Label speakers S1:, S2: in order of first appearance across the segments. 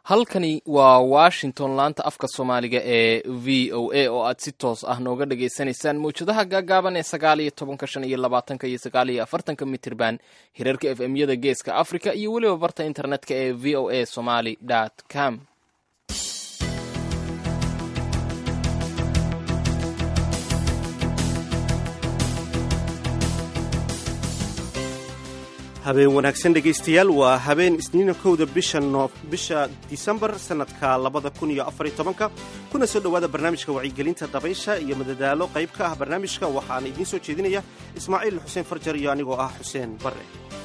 S1: halkani waa washington laanta afka soomaaliga ee v o a oo aad si toos ah nooga dhagaysanaysaan mawjadaha gaagaaban ee sagaal iyo tobanka shan iyo labaatanka iyo sagaal iyo afartanka mitirban hirarka f m yada geeska africa iyo weliba barta internetka ee v o a somaly com
S2: habeen wanaagsan dhegaystayaal waa habeen isniina kowda bisha bisha disembar sannadka labada kun iyo afariyo tobanka kuna soo dhowaada barnaamijka wacyigelinta dabaysha iyo madadaalo qayb ka ah barnaamijka waxaana idiin soo jeedinaya ismaaciil xuseen farjar iyo anigoo ah xuseen barre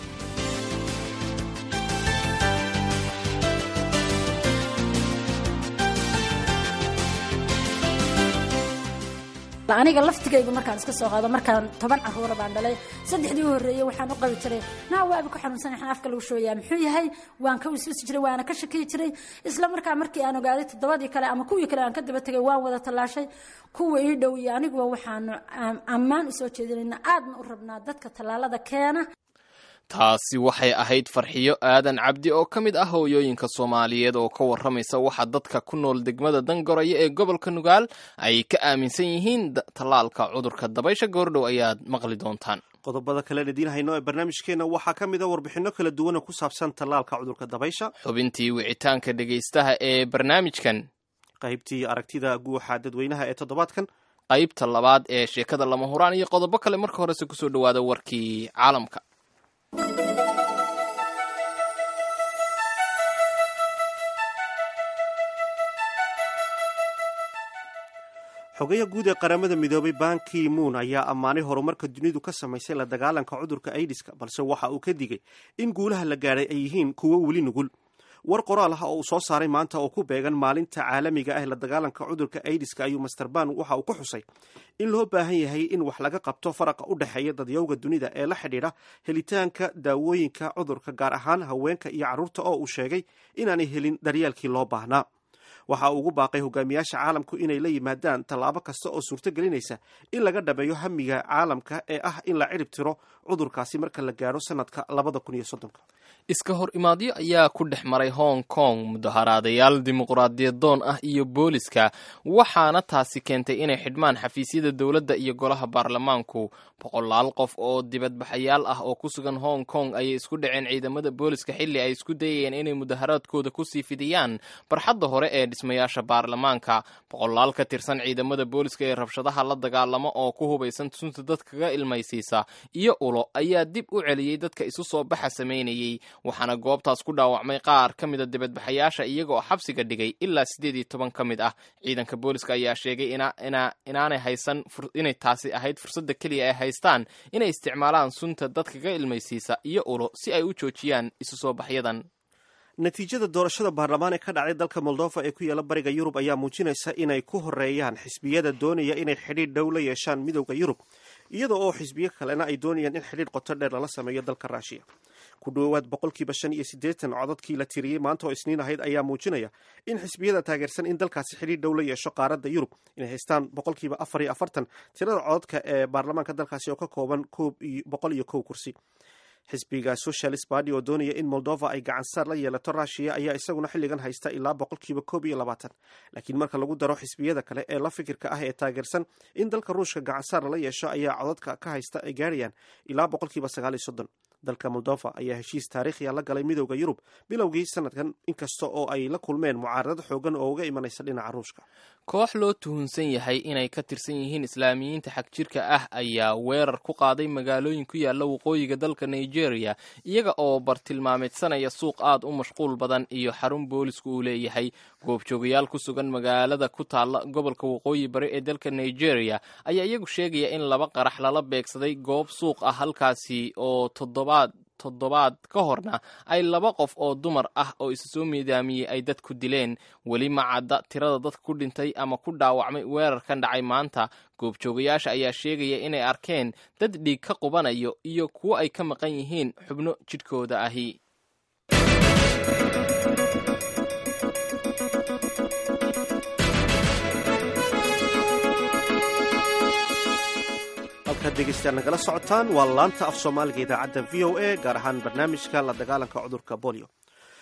S3: aniga laftigayga markaan iska soo qaado markaan toban caruura baan dhalay saddexdii u horreeyey waxaan u qabi jiray naa waabi ku xanuunsan yaxan afka lagu shooyaa muxuu yahay waan ka wiswisi jiray waana ka shakiyi jiray isla markaa markii aan ogaaday toddobadii kale ama kuwii kale aan ka daba tegay waan wada tallaashay kuwa ii dhow iyo aniguba waxaanu ammaan usoo jeedinayna aadna u rabnaa dadka tallaalada keena
S1: taasi waxay ahayd farxiyo aadan cabdi oo ka mid ah hooyooyinka soomaaliyeed oo ka warramaysa waxa dadka ku nool degmada dangoraya ee gobolka nugaal ay ka aaminsan yihiin tallaalka cudurka dabaysha goordhow ayaad maqli doontaan
S2: qodobada kalen idiin hayno ee barnaamijkeenna waxaa ka mid a warbixinno kala duwan oo ku saabsan tallaalka cudurka dabaysha
S1: xubintii wicitaanka dhegaystaha ee barnaamijkan
S2: qaybtii aragtida guuxa dadweynaha ee toddobaadkan
S1: qaybta labaad ee sheekada lama huraan iyo qodobo kale marka horese kusoo dhowaada warkii caalamka
S2: xogeya guud ee qaramada midoobay banki moon ayaa ammaanay horumarka dunidu ka samaysay la dagaalanka cudurka aidiska balse waxa uu ka digay in guulaha la gaadhay ay yihiin kuwo weli nugul war qoraal ah oo uu soo saaray maanta oo ku beegan maalinta caalamiga ah la dagaalanka cudurka aidiska ayuu master ban waxa uu ku xusay in loo baahan yahay in wax laga qabto faraqa u dhexeeya dadyowga dunida ee la xidhiidha helitaanka daawooyinka cudurka gaar ahaan haweenka iyo carruurta oo uu sheegay inaanay helin daryaalkii loo baahnaa waxa uu ugu baaqay hogaamiyaasha caalamku inay la yimaadaan tallaabo kasta oo suurto gelinaysa in laga dhameeyo hamiga caalamka ee ah in la cirib tiro cudurkaasi marka la gaadho sanadka labada kun iyo soddonka
S1: iska hor imaadyo ayaa ku dhex maray hong kong mudaharaadayaal dimuqraadiyadoon ah iyo booliska waxaana taasi keentay inay xidhmaan xafiisyada dowladda iyo golaha baarlamaanku boqolaal qof oo dibadbaxayaal ah oo ku sugan hong kong ayay isku dhaceen ciidamada booliska xilli ay isku dayayeen inay mudaharaadkooda kusii fidiyaan barxadda hore ee dhismayaasha baarlamaanka boqolaal ka tirsan ciidamada booliska ee rabshadaha la dagaalamo oo ku hubaysan sunta dadkaga ilmaysiisa iyo ulo ayaa dib u celiyey dadka isu soo baxa samaynayey waxaana goobtaas ku dhaawacmay qaar ka mida dibadbaxayaasha iyaga oo xabsiga dhigay ilaa siddeed iyo toban ka mid ah ciidanka booliska ayaa sheegay inaanay haysan inay taasi ahayd fursadda keliya ay haystaan inay isticmaalaan sunta dadkaga ilmaysiisa iyo ulo si ay u joojiyaan isu soo baxyadan
S2: natiijada doorashada baarlamaan ee ka dhacday dalka moldova ee ku yaala bariga yurub ayaa muujinaysa inay ku horeeyaan xisbiyada doonaya inay xidhiidh dhow la yeeshaan midowda yurub iyada oo xisbiyo kalena ay doonayaan in xidhiidh qoto dheer lala sameeyo dalka ruushiya ku dhowaad boqolkiiba shan iyo siddeetan codadkii la tiriyey maanta oo isniin ahayd ayaa muujinaya in xisbiyada taageersan in dalkaasi xidhiidh dhow la yeesho qaaradda yurub inay haystaan boqolkiiba afar iyo afartan tirada codadka ee baarlamaanka dalkaasi oo ka kooban boqol iyo kow kursi xisbiga socialist barty oo doonaya in moldova ay gacansaar la yeelato rushiya ayaa isaguna xilligan haysta ilaa boqolkiiba koob iyo labaatan laakiin marka lagu daro xisbiyada kale ee la fikirka ah ee taageersan in dalka ruushka gacansaar lala yeesho ayaa codadka ka haysta ay gaarayaan ilaa boqolkiiba sagaal iyo soddon dalka moldova ayaa heshiis taariikhiya la galay midowda yurub bilowgii sanadkan inkasta oo ay la kulmeen mucaaradad xoogan oo uga imanaysa dhinaca ruushka
S1: koox loo tuhunsan yahay inay ka tirsan yihiin islaamiyiinta xagjirka ah ayaa weerar ku qaaday magaalooyin ku yaalla waqooyiga dalka nigeria iyaga oo bartilmaameedsanaya suuq aad u mashquul badan iyo xarun boolisku uu leeyahay goobjoogayaal ku sugan magaalada ku taalla gobolka waqooyi bari ee dalka nigeria ayaa iyagu sheegaya in laba qarax lala beegsaday goob suuq ah halkaasi oo toddobaad toddobaad ka horna ay laba qof oo dumar ah oo isu soo miidaamiyey ay dadku dileen weli ma cadda tirada dadka ku dhintay ama ku dhaawacmay weerarkan dhacay maanta goobjoogayaasha ayaa sheegaya inay arkeen dad dhiig ka qubanayo iyo kuwo ay ka maqan yihiin xubno jidhkooda ahi
S2: halkaad dhegeystayaal nagala socotaan waa laanta af soomaaliga idaacadda v o a gaar ahaan barnaamijka la dagaalanka cudurka bolio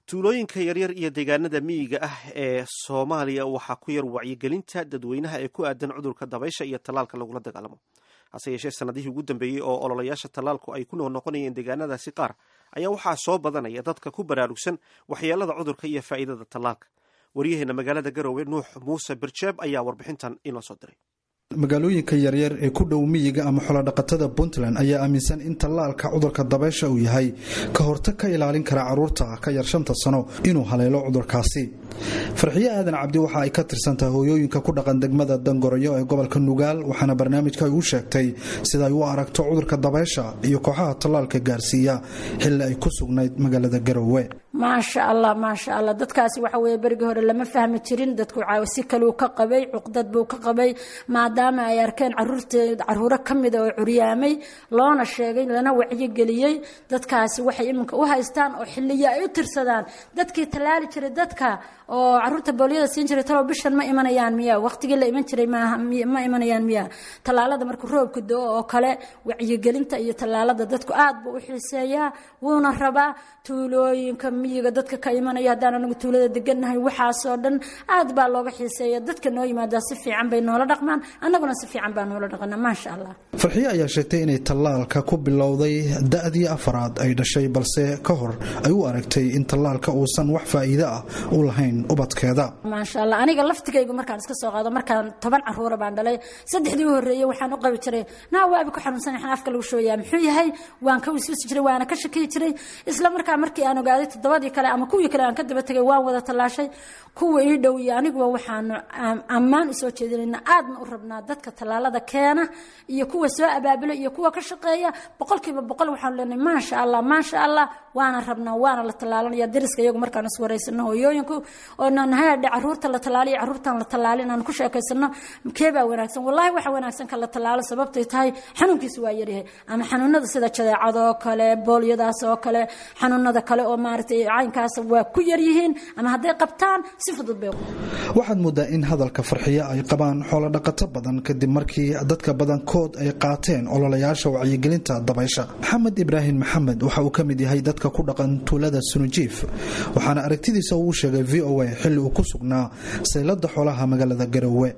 S2: tuulooyinka yaryar iyo deegaanada miyiga ah ee soomaaliya waxaa ku yar wacyigelinta dadweynaha ee ku aadan cudurka dabaysha iyo tallaalka lagula dagaalamo hase yeeshee sanadihii ugu dambeeyey oo ololayaasha tallaalku ay ku noqnoqonayeen deegaanadaasi qaar ayaa waxaa soo badanaya dadka ku baraarugsan waxyeelada cudurka iyo faa'iidada tallaalka waryaheena magaalada garowe nuux muuse birjeeb ayaa warbixintan inoo soo diray
S4: magaalooyinka yaryar ee ku dhow miyiga ama xolodhaqatada puntland ayaa aaminsan in tallaalka cudurka dabaysha uu yahay ka hortag ka ilaalin kara carruurta ka yar shanta sano inuu haleelo cudurkaasi farxiye aadan cabdi waxa ay ka tirsantahay hooyooyinka ku dhaqan degmada dangoroyo ee gobolka nugaal waxaana barnaamijka ay u sheegtay sida ay u aragto cudurka dabaysha iyo kooxaha tallaalka gaarsiiya xilli ay ku sugnayd magaalada garowe
S3: maasha allah maasha allah dadkaasi waxa weye berigii hore lama fahmi jirin dadku si kaluu ka qabay cuqdad buu ka qabay maadaama ay arkeen caruuro ka mida oo curyaamay loona sheegay lana wacyigeliyey dadkaasi waxay iminka u haystaan oo xiliyo ay u tirsadaan dadkii tallaali jiray dadka oo caruurta booliyada siin jiray talow bishan ma imanayaan miya waqtigii la iman jiray ma imanayaan miya tallaalada markuu roobka do oo kale wacyigelinta iyo tallaalada dadku aad buu u xiiseeyaa wuuna rabaa tuulooyinka miyiga dadka ka imanaya haddaan anagu tuulada degannahay waxaasoo dhan aad baa looga xiiseeya dadka noo yimaadaa si fiican bay noola dhaqmaan annaguna si fiican baa noola dhaqana maasha allah
S4: farxiye ayaa sheegtay inay tallaalka ku bilowday da'dii afaraad ay dhashay balse ka hor ay u aragtay in tallaalka uusan wax faa'iide ah u lahayn ubadkeeda
S3: maasha allah aniga laftigaygu markaan iska soo qaado markaan toban caruura baan dhalay saddexdii u horreeyey waxaan u qabi jiray naa waabi ku xanuunsan yaxan afka lagu shooyaa muxuu yahay waan ka wiswisi jiray waana ka shakiyi jiray isla markaa markii aan ogaaday toddobadii kale ama kuwii kale aan ka daba tegay waan wada tallaashay kuwa ii dhow iyo aniguba waxaanu ammaan usoo jeedinayna aadna u rabnaa dadka tallaalada keena iyo kuwa soo abaabula iyo kuwa ka shaqeeya boqolkiiba boqol waxaanu leenahay maasha allah maasha allah waana rabnaa waana la tallaalanaya dariska iyagu markaan is waraysano hooyooyinku oo nanhayadhe caruurta la tallaaliyo caruurtan la tallaalin aan ku sheekaysano keebaa wanaagsan wallahi waxa wanaagsan ka la tallaalo sababtay tahay xanuunkiisu waa yaryahay ama xanuunada sida jadeecada oo kale boolyadaas oo kale xanuunada kale oo maaragtay caynkaas waa ku yaryihiin ama hadday qabtaan si fudud bay
S4: waxaad moodaa in hadalka farxiye ay qabaan xoolodhaqato badan kadib markii dadka badankood ay qaateen ololayaasha wacyigelinta dabaysha maxamed ibraahim maxamed waxa uu ka mid yahay dadka ku dhaqan tuulada sunujiif waxaana aragtidiisa uu sheegay v o a xilli uu ku sugnaa saylada xoolaha magaalada garowe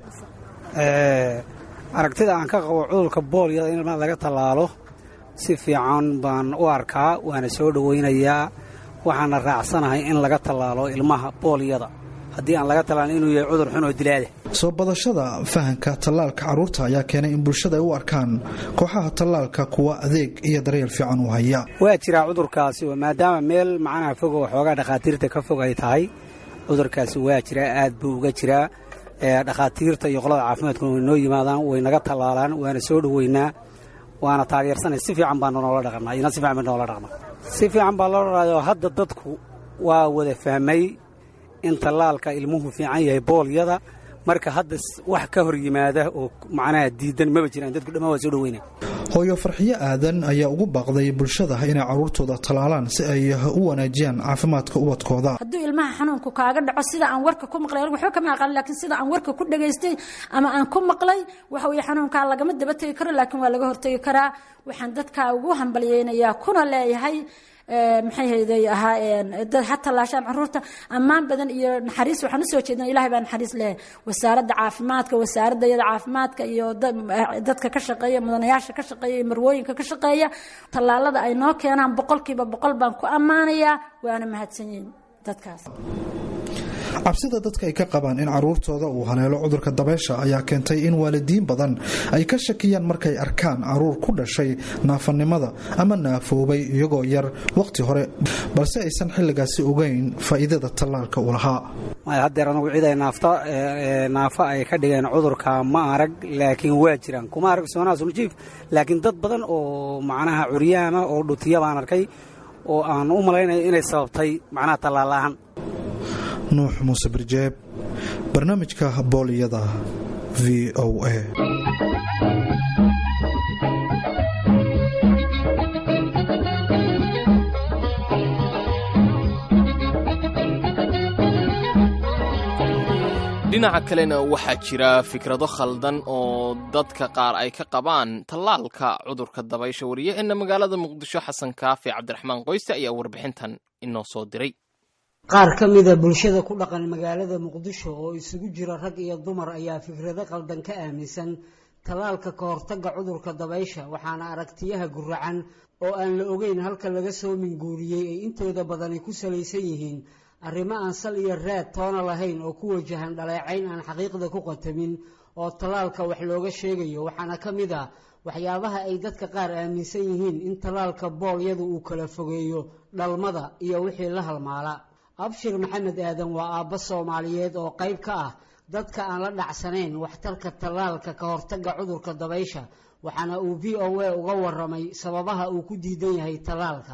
S5: aragtida aan ka qabo cudurka boolyada in laga tallaalo si fiican baan u arkaa waana soo dhowaynayaa waxaana raacsanahay in laga tallaalo ilmaha boolyada haddii aan laga tallaalin inuu yahay cudur xun oo dilaada
S4: soo badashada fahanka tallaalka carruurta ayaa keenay in bulshada ay u arkaan kooxaha tallaalka kuwa adeeg iyo daryeel fiican u haya
S5: waa jiraa cudurkaasi oo maadaama meel macnaha fog oo xoogaa dhakhaatiirta ka fog ay tahay cudurkaasi waa jiraa aad buu uga jiraa dhakhaatiirta iyo qolada caafimaadkuna way noo yimaadaan way naga tallaalaan waana soo dhoweynaa waana taageersanay si fiican baa noola dhaqnaa ina si fiican ba noola dhaqnaa si fiican baa loo dhaqnaa hadda dadku waa wada fahmay in tallaalka ilmuhu fiican yahay boolyada marka hadda wax ka hor yimaada oo macnaha diidan maba jiraan dadku dhammaan waa soo dhoweyna
S4: hooyo farxiyo aadan ayaa ugu baaqday bulshada inay carruurtooda tallaalaan si ay u wanaajiyaan caafimaadka ubadkooda
S3: hadduu ilmaha xanuunku kaaga dhaco sida aan warka ku maqlay anigu waxba kama aqaan laakiin sida aan warka ku dhagaystay ama aan ku maqlay waxa weye xanuunkaa lagama daba tegi karo laakiin waa laga hortegi karaa waxaan dadkaa ugu hambalyeynayaa kuna leeyahay maxay hayday ahaa dad ha tallaashaan caruurta ammaan badan iyo naxariis waxaan usoo jeedna ilahay baa naxariis leh wasaaradda caafimaadka wasaaradda iyada caafimaadka iyo dadka ka shaqeeya mudanayaasha ka shaqeeya iyo marwooyinka ka shaqeeya tallaalada ay noo keenaan boqolkiiba boqol baan ku ammaanayaa waana mahadsan yihin dadkaas
S4: cabsida dadka ay ka qabaan in caruurtooda uu haleelo cudurka dabeysha ayaa keentay in waalidiin badan ay ka shakiyaan markay arkaan caruur ku dhashay naafanimada ama naafoobay iyagoo yar wakhti hore balse aysan xilligaasi ogeyn faa'iidada tallaalka uu lahaa
S5: haddeer anugu cid ay naafta naafo ay ka dhigeen cudurka ma arag laakiin waa jiraan kuma arag soonaasuljiif laakiin dad badan oo macnaha curyaama oo dhutiya baan arkay oo aan u malaynayo inay sababtay macnaha tallaal la'aan
S4: nuux muuse birjeeb barnaamijka booliyada v o a
S1: dhinaca kalena waxaa jira fikrado khaldan oo dadka qaar ay ka qabaan tallaalka cudurka dabaysha wariyaheena magaalada muqdisho xasan kaafi cabdiraxmaan qoyste ayaa warbixintan inoo soo diray
S6: qaar ka mida bulshada ku dhaqan magaalada muqdisho oo isugu jira rag iyo dumar ayaa fikrado qaldan ka aaminsan tallaalka ka hortagga cudurka dabaysha waxaana aragtiyaha guracan oo aan la ogeyn halka laga soo minguuriyey ay intooda badani ku salaysan yihiin arrimo aan sal iyo raad toona lahayn oo ku wajahan dhaleecayn aan xaqiiqda ku qatamin oo tallaalka wax looga sheegayo waxaana ka mid ah waxyaabaha ay dadka qaar aaminsan yihiin in tallaalka boolyadu uu kala fogeeyo dhalmada iyo wixii la halmaala abshir maxamed aadan waa aabbo soomaaliyeed oo qayb ka ah dadka aan la dhacsanayn waxtarka tallaalka ka hortagga cudurka dabaysha waxaana uu v o a uga waramay sababaha uu ku diidan yahay tallaalka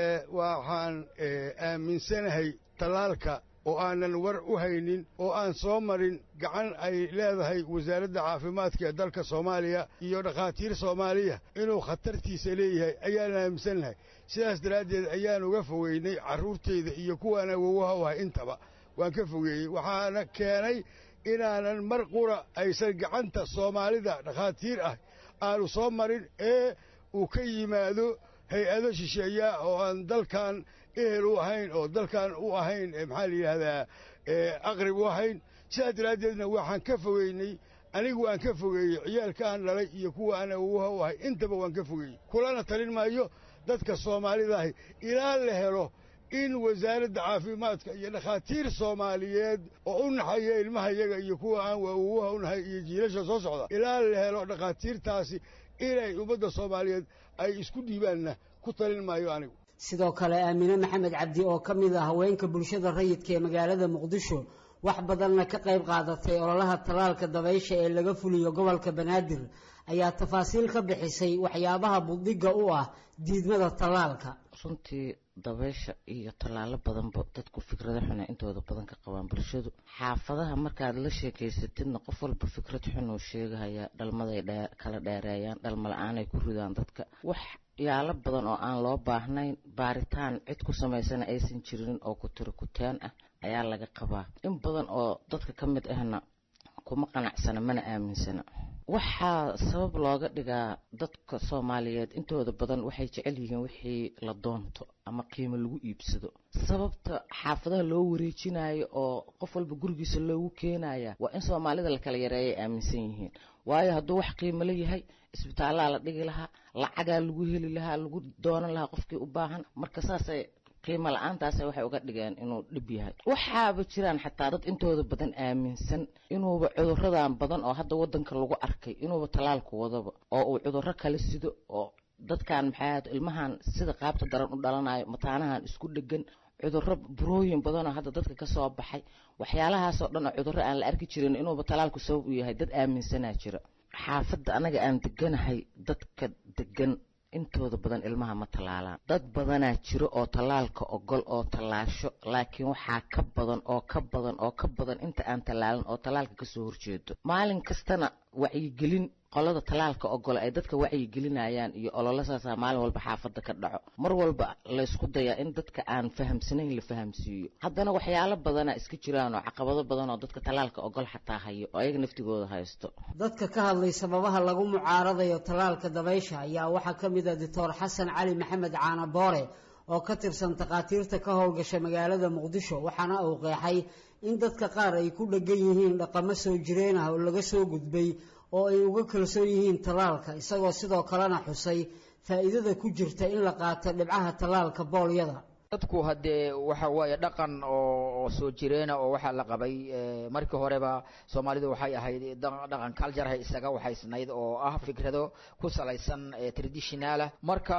S7: waxaan aaminsanahay tallaalka oo aanan war u haynin oo aan soo marin gacan ay leedahay wasaaradda caafimaadka ee dalka soomaaliya iyo dhakhaatiir soomaaliya inuu khatartiisa leeyahay ayaan aaminsannahay sidaas daraaddeed ayaan uga fogeynay carruurtayda iyo kuwaan awowaha u ahay intaba waan ka fogeeyey waxaana keenay inaanan mar qura aysan gacanta soomaalida dhakhaatiir ah aanu soo marin ee uu ka yimaado hay-ado shisheeya oo aan dalkan ehel u ahayn oo dalkan u ahayn maxaa la yidhaahdaa aqrib u ahayn sidaas daraaddeedna waxaan ka fogeynay anigu aan ka fogeeyey ciyaalka aan dhalay iyo kuwa aan awowaha u ahay intaba waan ka fogeeyey kulana talin maayo dadka soomaalidaahi ilaa la helo in wasaaradda caafimaadka iyo dhakhaatiir soomaaliyeed oo u naxaya ilmahayaga iyo kuwa aan awowaha u nahay iyo jiilasha soo socda ilaa la helo dhakhaatiirtaasi inay ummadda soomaaliyeed ay isku dhiibaanna ku talin maayo anigu
S6: sidoo kale aamine maxamed cabdi oo ka mid ah haweenka bulshada rayidka ee magaalada muqdisho wax badanna ka qayb qaadatay ololaha tallaalka dabaysha ee laga fuliyo gobolka banaadir ayaa tafaasiil ka bixisay waxyaabaha buddiga u ah diidmada tallaalka
S8: runtii dabaysha iyo tallaalo badanba dadku fikrado xuna intooda badan ka qabaan bulshadu xaafadaha markaad la sheekaysatidna qof walba fikrad xun uu sheegahaya dhalmaday kala dheereeyaan dhalma la-aanay ku ridaan dadka wax yaalo badan oo aan loo baahnayn baaritaan cid ku samaysana aysan jirin oo kutiro kutaan ah ayaa laga qabaa in badan oo dadka ka mid ahna kuma qanacsana mana aaminsana waxaa sabab looga dhigaa dadka soomaaliyeed intooda badan waxay jecel yihiin wixii la doonto ama qiimo lagu iibsado sababta xaafadaha loo wareejinayo oo qof walba gurigiisa loogu keenaya waa in soomaalida la kala yareeyay aaminsan yihiin waayo hadduu wax qiimo la yahay isbitaallaa la dhigi lahaa lacagaa lagu heli lahaa lagu doonan lahaa qofkii u baahan marka saasay qiimo la-aantaas waxay uga dhigeen inuu dhib yahay waxaaba jiraan xataa dad intooda badan aaminsan inuuba cuduradan badan oo hadda wadanka lagu arkay inuuba tallaalku wadaba oo uu cuduro kala sido oo dadkan maxay ilmahan sida qaabta daran u dhalanayo mataanahan isku dhegan cuduro burooyin badanoo hadda dadka kasoo baxay waxyaalahaasoo dhan oo cuduro aan la arki jirin inuuba tallaalku sabab u yahay dad aaminsanaa jira xaafadda anaga aan deganahay dadka degan intooda badan ilmaha ma tallaalaan dad badanaa jiro oo tallaalka ogol oo tallaasho laakiin waxaa ka badan oo ka badan oo ka badan inta aan tallaalin oo tallaalka kasoo horjeedo maalin kastana wacyigelin qolada tallaalka ogole ay dadka wacyigelinayaan iyo ololasaasa maalin walba xaafadda ka dhaco mar walba laysku dayaa in dadka aan fahamsanayn la fahamsiiyo haddana waxyaalo badanaa iska jiraan oo caqabado badan oo dadka tallaalka ogol xataa hayo oo ayaga naftigooda haysto
S6: dadka ka hadlay sababaha lagu mucaaradayo tallaalka dabaysha ayaa waxaa ka mid ah doctor xasan cali maxamed caana boore oo ka tirsan takhaatiirta ka howlgasha magaalada muqdisho waxaana uu qeexay in dadka qaar ay ku dhegan yihiin dhaqamo soo jireen ah oo laga soo gudbay oo ay uga kalsoon yihiin tallaalka isagoo sidoo kalena xusay faa'iidada ku jirta in la qaato dhibcaha tallaalka boolyada
S9: dadku haddee waxa waaye dhaqan oo soo jireena oo waxaa la qabay markii horeba soomaalidu waxay ahayd dhaqan cultureha isaga waxaysnayd oo ah fikrado ku salaysan traditionalah marka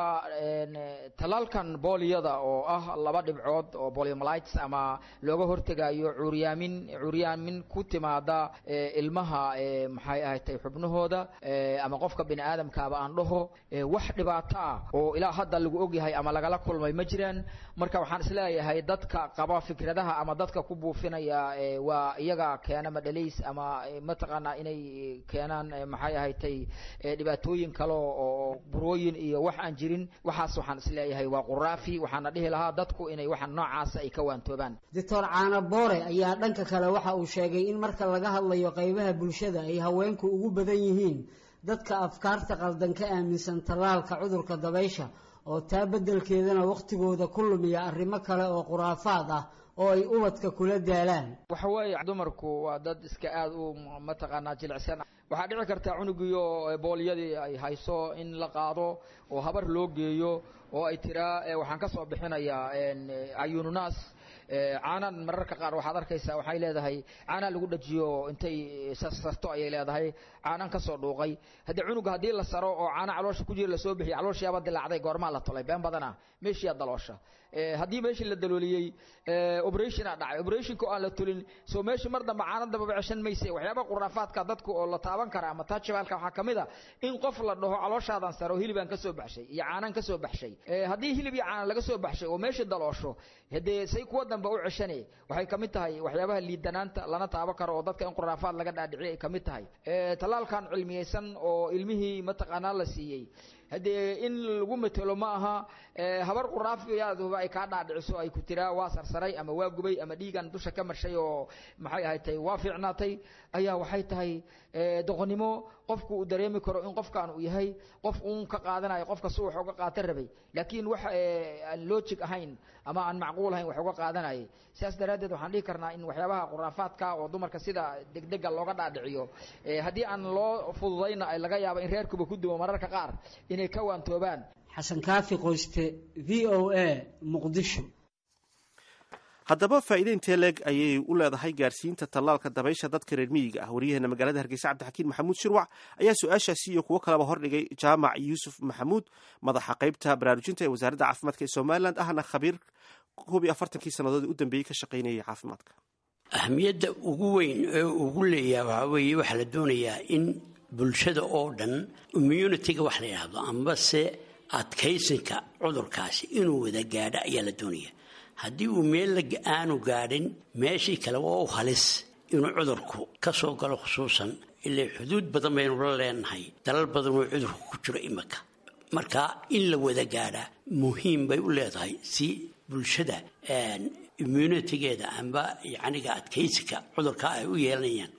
S9: tallaalkan boolyada oo ah laba dhibcood oo poliomelites ama looga hortegayo curyaamin curyaamin ku timaada ilmaha maxay ahatay xubnahooda ama qofka bini aadamkaaba aan dhaho wax dhibaato ah oo ilaa hadda lagu ogyahay ama lagala kulmay ma jiraan marka waxaan isleeyahay dadka qaba fikradaha ama dadka ku buufinaya waa iyaga keena madhalays ama mataqaanaa inay keenaan maxay ahatay dhibaatooyin kale oo burooyin iyo wax aan jirin waxaas waxaan isleeyahay waa quraafi waxaana dhihi lahaa dadku inay waxa noocaasa ay ka waantoobaan
S6: doctor caana boore ayaa dhanka kale waxa uu sheegay in marka laga hadlayo qaybaha bulshada ay haweenku ugu badan yihiin dadka afkaarta qaldan ka aaminsan tallaalka cudurka dabaysha oo taa beddelkeedana wakhtigooda ku lumiya arrimo kale oo khuraafaad ah oo ay ubadka kula daalaan
S9: waxa weeye dumarku waa dad iska aada u mataqaanaa jilicsan waxaa dhici karta cunugiyo boolyadii ay hayso in la qaado oo habar loo geeyo oo ay tiraa waxaan ka soo bixinayaa ayununaas caanan mararka qaar waxaad arkaysaa waxay leedahay caanaa lagu dhajiyo intay sarto ayay leedahay caanan ka soo dhuuqay haddii cunuga haddii la saro oo caana caloosha ku jira lasoo bixiya calooshiyaaba dilaacday goormaa la tolay been badana meeshiyaa daloosha haddii meeshii la dalooliyey operationa dhacay operationka oo aan la tulin soo meeshii mar dambe caana dambaba ceshan mayse waxyaaba quraafaadka dadku oo la taaban kara ama taajibaalka waxaa kamid a in qof la dhaho calooshaadan saro hilibaan ka soo baxshay iyo caanaan ka soo baxshay haddii hilib iyo caana laga soo baxshay oo meeshii daloosho hadee say kuwa dambe u ceshane waxay kamid tahay waxyaabaha liidanaanta lana taaban karo oo dadka in quraafaad laga dhaadhiciy ay kamid tahay tallaalkan cilmiyeysan oo ilmihii mataqaanaa la siiyey haddee in lagu matelo ma aha habar quraafiyaduba ay kaa dhaadhiciso ay ku tiraa waa sarsaray ama waa gubay ama dhiigan dusha ka marshay oo maxay ahayd tay waa fiicnaatay ayaa waxay tahay doqonnimo qofku uu dareemi karo in qofkan uu yahay qof uun ka qaadanayo qofka si wax uga qaatan rabay laakiin wax aan logic ahayn ama aan macquul ahayn wax uga qaadanayay sidaas daraaddeed waxaan dhihi karnaa in waxyaabaha quraafaadka oo dumarka sida degdega looga dhaadhiciyo haddii aan loo fududayna ay laga yaabo in reerkuba ku duwo mararka qaar inay ka waantoobaan
S6: xasan kaafi qoyste v o a muqdisho
S2: haddaba faa'iide intee leeg ayay u leedahay gaarsiinta tallaalka dabaysha dadka reer miyiga ah waryaheena magaalada hargeysa cabdixakiin maxamuud shirwac ayaa su-aashaasi iyo kuwo kaleba hordhigay jaamac yuusuf maxamuud madaxa qaybta baraarujinta ee wasaaradda caafimaadka ee somalilan ahna khabiir koob iyo afartankii sannadood u dambeeyey ka shaqaynayay caafimaadka
S10: ahmiyadda ugu weyn ee ugu leeyaha waxaa weeye waxaa la doonayaa in bulshada oo dhan immunitiga wax la yidhaahdo ambase adkaysinka cudurkaasi inuu wada gaadho ayaa la doonaya haddii uu meel aanu gaadhin meeshii kale waa u halis inuu cudurku ka soo galo khusuusan ilaa xuduud badan baynu la leenahay dalal badan oo cudurku ku jiro imika marka in la wada gaadhaa muhiim bay u leedahay si bulshada immunitigeeda amba yacniga adkaysiga cudurka ay u yeelanayaan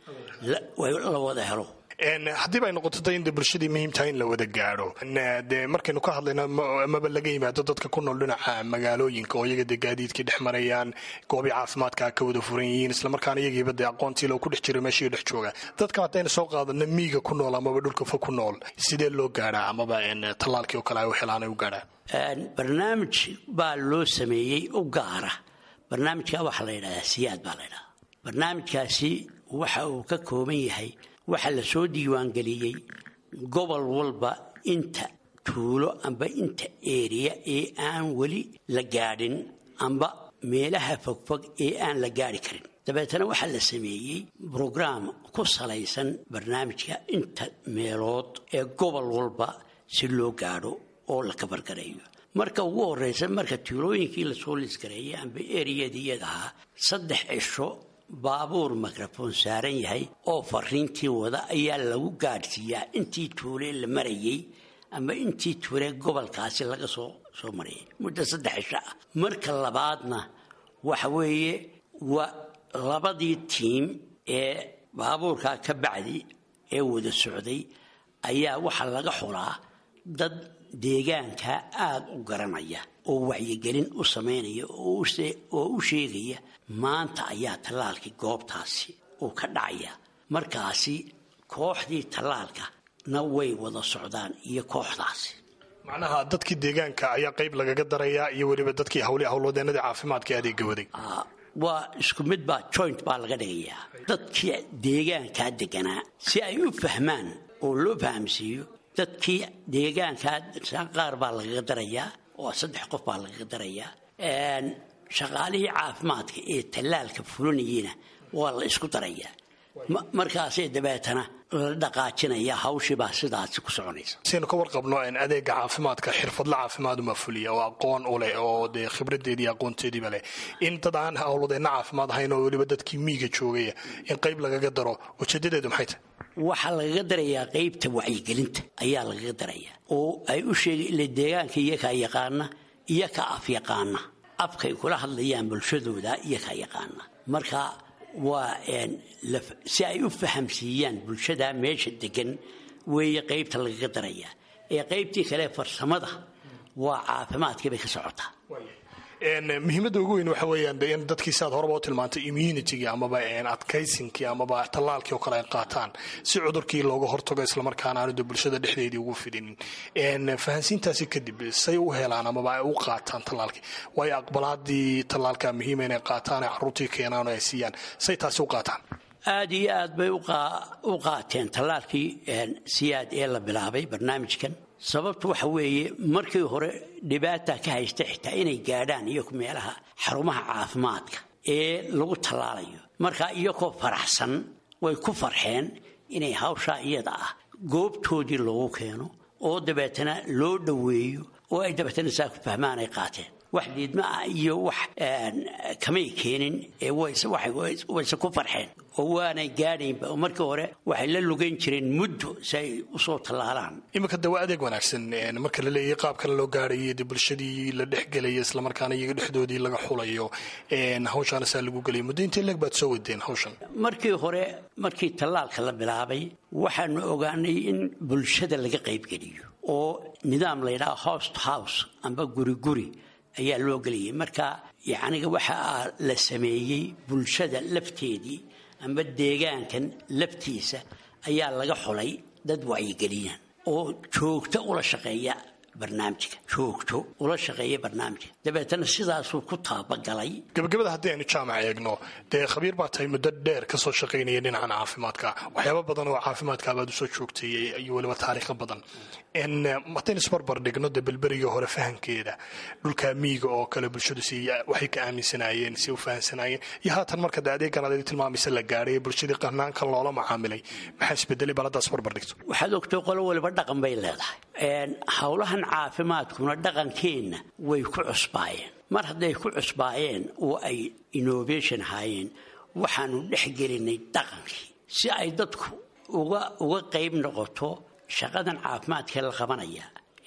S10: la wada helo
S11: haddii bay noqoto da in de bulshadii muhiimtahay in la wada gaadho dee markaynu ka hadlayno amaba laga yimaado dadka ku nool dhinaca magaalooyinka oo iyaga dee gaadiidkii dhex marayaan goobii caafimaadka ka wada furan yihiin islamarkaana iyagiiba dee aqoontii loo ku dhex jira meeshii dhex jooga dadka haddaynu soo qaadano miiga ku nool amaba dhulka fog ku nool sidee loo gaadhaa amaba tallaalkii oo kale ay u helaan ay u gaadhaan
S10: barnaamij baa loo sameeyey u gaara barnaamijka waxaa la yidhahdaa siyaad baa la ydhahdaa barnaamijkaasi waxa uu ka kooban yahay waxaa la soo diiwaangeliyey gobol walba inta tuulo amba inta eeriya ee aan weli la gaadhin amba meelaha fogfog ee aan la gaadhi karin dabeetana waxaa la sameeyey brograam ku salaysan barnaamijka inta meelood ee gobol walba si loo gaadho oo la kabargareeyo marka ugu horreysa marka tuulooyinkii lasoo liskareeyay amba eriyadii iyadahaa saddex cisho baabuur mikrofon saaran yahay oo fariintii wada ayaa lagu gaadhsiiyaa intii tuulee la marayay ama intii tuulee gobolkaasi laga soo soo marayay muddo saddex cisho ah marka labaadna waxa weeye waa labadii tiim ee baabuurkaa ka bacdi ee wada socday ayaa waxaa laga xulaa dad deegaanka aada u garanaya oo wacyigelin u samaynaya oo u sheegaya maanta ayaa tallaalkii goobtaasi uu ka dhacaya markaasi kooxdii tallaalka na way wada socdaan iyo kooxdaasi
S11: macnaha dadkii deegaanka ayaa qayb lagaga darayaa iyo weliba dadkii hawli howlwadeenadii caafimaadka adeega waday
S10: waa isku mid baa joint baa laga dhigayaa dadkii deegaankaa deganaa si ay u fahmaan oo loo fahamsiiyo dadkii deegaankaa qaar baa lagaga darayaa oo saddex qof baa lagaga darayaa shaqaalihii caafimaadka ee tallaalka fulinayeyna waa la isku darayaa markaasee dabeetana la dhaqaajinaya hawshibaa sidaasi ku soconaysa
S11: siaynu ka warqabno adeega caafimaadka xirfadla caafimaaduma fuliya oo aqoon u leh oo dee khibradeedii aqoonteediiba leh in dad aan howlwadeenna caafimaad ahayn oo weliba dadkii miiga joogaya in qayb lagaga daro ujeedadeedu maxay tahay
S10: waxaa lagaga darayaa qaybta wacyigelinta ayaa lagaga darayaa oo ay u sheega ila deegaanka iyakaa yaqaana iyakaa afyaqaana afkay kula hadlayaan bulshadooda iyakaa yaqaana marka waa si ay u fahamsiiyaan bulshada meesha degan weeye qaybta lagaga darayaa ee qaybtii kale farsamada waa caafimaadkii bay ka socotaa
S11: muhiimadda ugu weyn waxa weeyaan de in dadkii siaad horeba u tilmaantay immunitygii amaba adkaysinkii amaba tallaalkii oo kale ay qaataan si cudurkii looga hortago islamarkaana aanadu bulshada dhexdeedii ugu fidinin fahansiintaasi kadib say u helaan amaba ay u qaataan tallaalkii waayo aqbalaadii tallaalka muhiima inay qaataan ay caruurtii keenaan oo ay siiyaan say taasi u qaataan
S10: aada iyo aad bay u qaateen tallaalkii siyaad ee la bilaabay barnaamijkan sababtu waxa weeye markii hore dhibaata ka haysta xitaa inay gaadhaan iyaku meelaha xarumaha caafimaadka ee lagu tallaalayo marka iyagoo faraxsan way ku farxeen inay hawshaa iyada ah goobtoodii loogu keeno oo dabeetana loo dhoweeyo oo ay dabeetana saa ku fahmaan ay qaateen wax diidma ah iyo wax kamay keenin ee wayse ku farxeen oo waanay gaadhaynba oo markii hore waxay la lugan jireen muddo si ay usoo tallaalaan
S11: iminka de waa adeeg wanaagsan marka la leeyahay qaabkana loo gaarayo de bulshadii la dhexgelaya islamarkaana iyaga dhexdoodii laga xulayo hawshaana saa lagu gelaya muddo intee leeg baad soo wadeen hawshan
S10: markii hore markii tallaalka la bilaabay waxaanu ogaanay in bulshada laga qaybgeliyo oo nidaam layidhaha house to house amba guri guri ayaa loo gelayay marka yacniga waxaa la sameeyey bulshada lafteedii amba deegaankan laftiisa ayaa laga xulay dad wacyigeliyaan oo joogto ula shaqeeya barnaamijka joogto ula shaqeeya barnaamijka dabeetana sidaasuu ku taabagalay
S11: gabagabada haddii aynu jaamac eegno dee khabiir baa tahay muddo dheer kasoo shaqaynaya dhinacan caafimaadka waxyaaba badan oo caafimaadkaabaad usoo joogtay iyo weliba taariikho badan haddaynu isbarbar dhigno de belberigii hore fahankeeda dhulka miiga oo kale bulshadu si waxay ka aaminsanaayeen si u fahansanaayeen iyo haatan marka de adeegan adeeg tilmaamaysa la gaadhay bulshadii qanaankan loola macaamilay maxaa isbedelay bal haddaa isbarbar dhigto
S10: waxaad ogtay qolo waliba dhaqan bay leedahay howlahan caafimaadkuna dhaqankeenna way ku cusbaayeen mar hadday ku cusbaayeen oo ay innovation ahaayeen waxaanu dhex gelinay dhaqankii si ay dadku uga uga qayb noqoto shaqadan caafimaadkee la qabanaya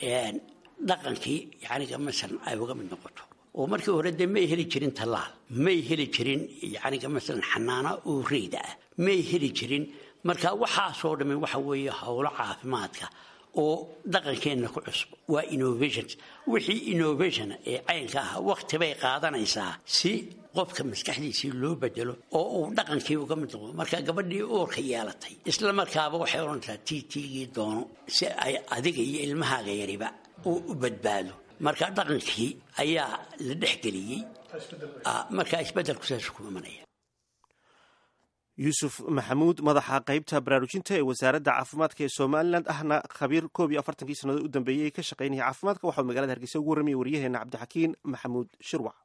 S10: dhaqankii yaniga masalan ay uga mid noqoto oo markii hore dee may heli jirin tallaal may heli jirin yaniga masalan xanaano oo reyda ah may heli jirin marka waxaasoo dhammi waxa weeye howlo caafimaadka oo dhaqankeenna ku cusub waa innovations wixii innovation ee caynka ah waqti bay qaadanaysaa si qofka maskaxdiisii loo bedelo oo uu dhaqankii uga mid noqdo marka gabadhii uurka yeelatay isla markaaba waxay odhanaysaa tii tiigii doono si ay adiga iyo ilmahaaga yariba uu u badbaado marka dhaqankii ayaa la dhexgeliyey marka isbedelku saas ku imanaya
S2: yuusuf maxamuud madaxa qaybta baraarujinta ee wasaaradda caafimaadka ee somalilan ahna khabiir koob iyo afartankii sannadood u dambeeyey ka shaqaynaya caafimaadka waxauu magalada hargeysa ugu warramaya waryaheena cabdixakiin maxamuud shirwac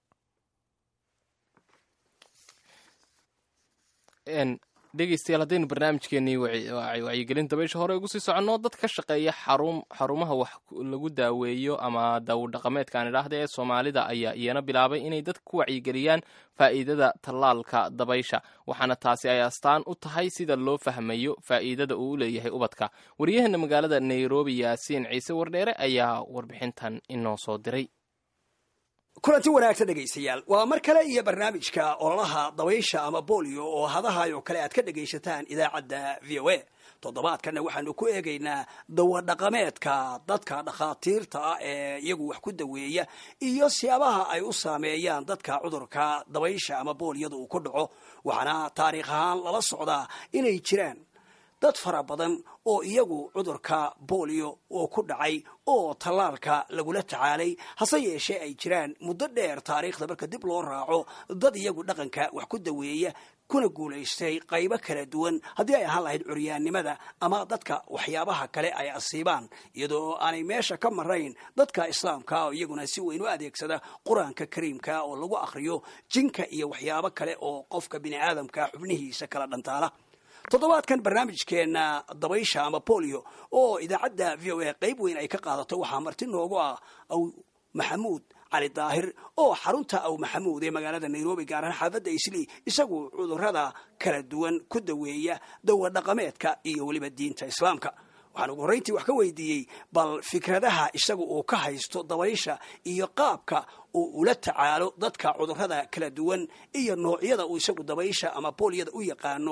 S1: dhegeystayaal haddaynu barnaamijkeenii wacyigelin dabaysha hore ugu sii soconno dad ka shaqeeya xarumaha wax lagu daaweeyo ama daawodhaqameedkaan idhaahda ee soomaalida ayaa iyana bilaabay inay dadka ku wacyigeliyaan faa'iidada tallaalka dabaysha waxaana taasi ay astaan u tahay sida loo fahmayo faa'iidada uu u leeyahay ubadka waryaheena magaalada nairobi yaasiin ciise wardheere ayaa warbixintan inoo soo diray
S12: kulanti wanaagsan dhegaystayaal waa mar kale iyo barnaamijka ololaha dabaysha ama bolio oo hadahay oo kale aad ka dhegaysataan idaacadda v o a toddobaadkanna waxaanu ku eegaynaa dawadhaqameedka dadka dhakhaatiirta ah ee iyagu wax ku daweeya iyo siyaabaha ay u saameeyaan dadka cudurka dabaysha ama booliyada uu ku dhaco waxaana taariikh ahaan lala socdaa inay jiraan dad fara badan oo iyagu cudurka boolio oo ku dhacay oo tallaalka lagula tacaalay hase yeeshee ay jiraan muddo dheer taariikhda marka dib loo raaco dad iyagu dhaqanka wax ku daweeya kuna guulaystay qaybo kala duwan haddii ay ahaan lahayd curyaannimada ama dadka waxyaabaha kale ay asiibaan iyadoo aanay meesha ka marayn dadka islaamka oo iyaguna si weyn u adeegsada qur-aanka kariimka oo lagu akhriyo jinka iyo waxyaabo kale oo qofka bini aadamka xubnihiisa kala dhantaala toddobaadkan barnaamijkeena dabaysha ama bolio oo idaacadda v o a qayb weyn ay ka qaadato waxaa marti noogu ah aw maxamuud cali daahir oo xarunta aw maxamuud ee magaalada nairobi gaar ahaan xaafadda islii isagu cudurada kala duwan ku daweeya dawa dhaqameedka iyo weliba diinta islaamka waxaan ugu horrayntii wax ka weydiiyey bal fikradaha isagu uu ka haysto dabaysha iyo qaabka uu ula tacaalo dadka cudurada kala duwan iyo noocyada uu isagu dabaysha ama booliyada u yaqaano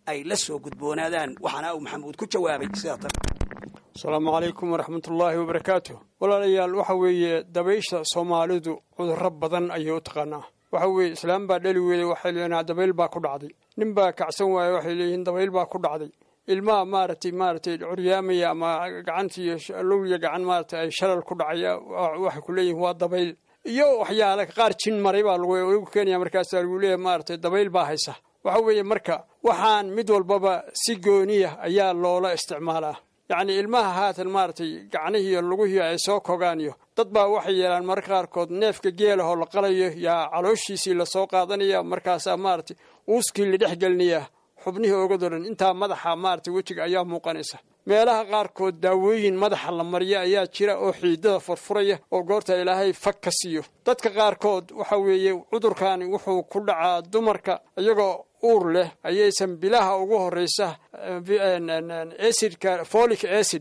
S12: ay la soo gudboonaadaan waxaana uu maxamuud ku jawaabay sidaa tan
S13: asalaamu calaykum waraxmatullaahi wabarakaatu walaalayaal waxa weeye dabaysha soomaalidu cudurro badan ayay u taqaanaa waxa weeye islaam baa dhali weeday waxay leeyihin dabayl baa ku dhacday nin baa kacsan waaye waxay leeyihiin dabayl baa ku dhacday ilmaha maaragtay maaragtay curyaamaya ama gacantiiyo lowliya gacan maaragtay ay shalal ku dhacaya waxay ku leeyihin waa dabayl iyo waxyaale qaar jin maray baa lagu keenaya markaasaa lagu leeyahay maaragtay dabayl baa haysa waxa weeye marka waxaan mid walbaba si gooniya ayaa loola isticmaalaa yacni ilmaha haatan maaragtay gacnihii iyo lugihii ay soo kogaan iyo dad baa waxay yeelaan mararka qaarkood neefka geelahoo la qalayo yaa calooshiisii lasoo qaadanaya markaasaa maaragtay uuskii la dhex gelinaya xubnihii ogadoo dhan intaa madaxa maaragtay wejiga ayaa muuqanaysa meelaha qaarkood daawooyin madaxa la mariya ayaa jira oo xiidada furfuraya oo goorta ilaahay fag ka siiyo dadka qaarkood waxa weeye cudurkani wuxuu ku dhacaa dumarka iyagoo uur leh ayaysan bilaha ugu horeysa acidka folic acid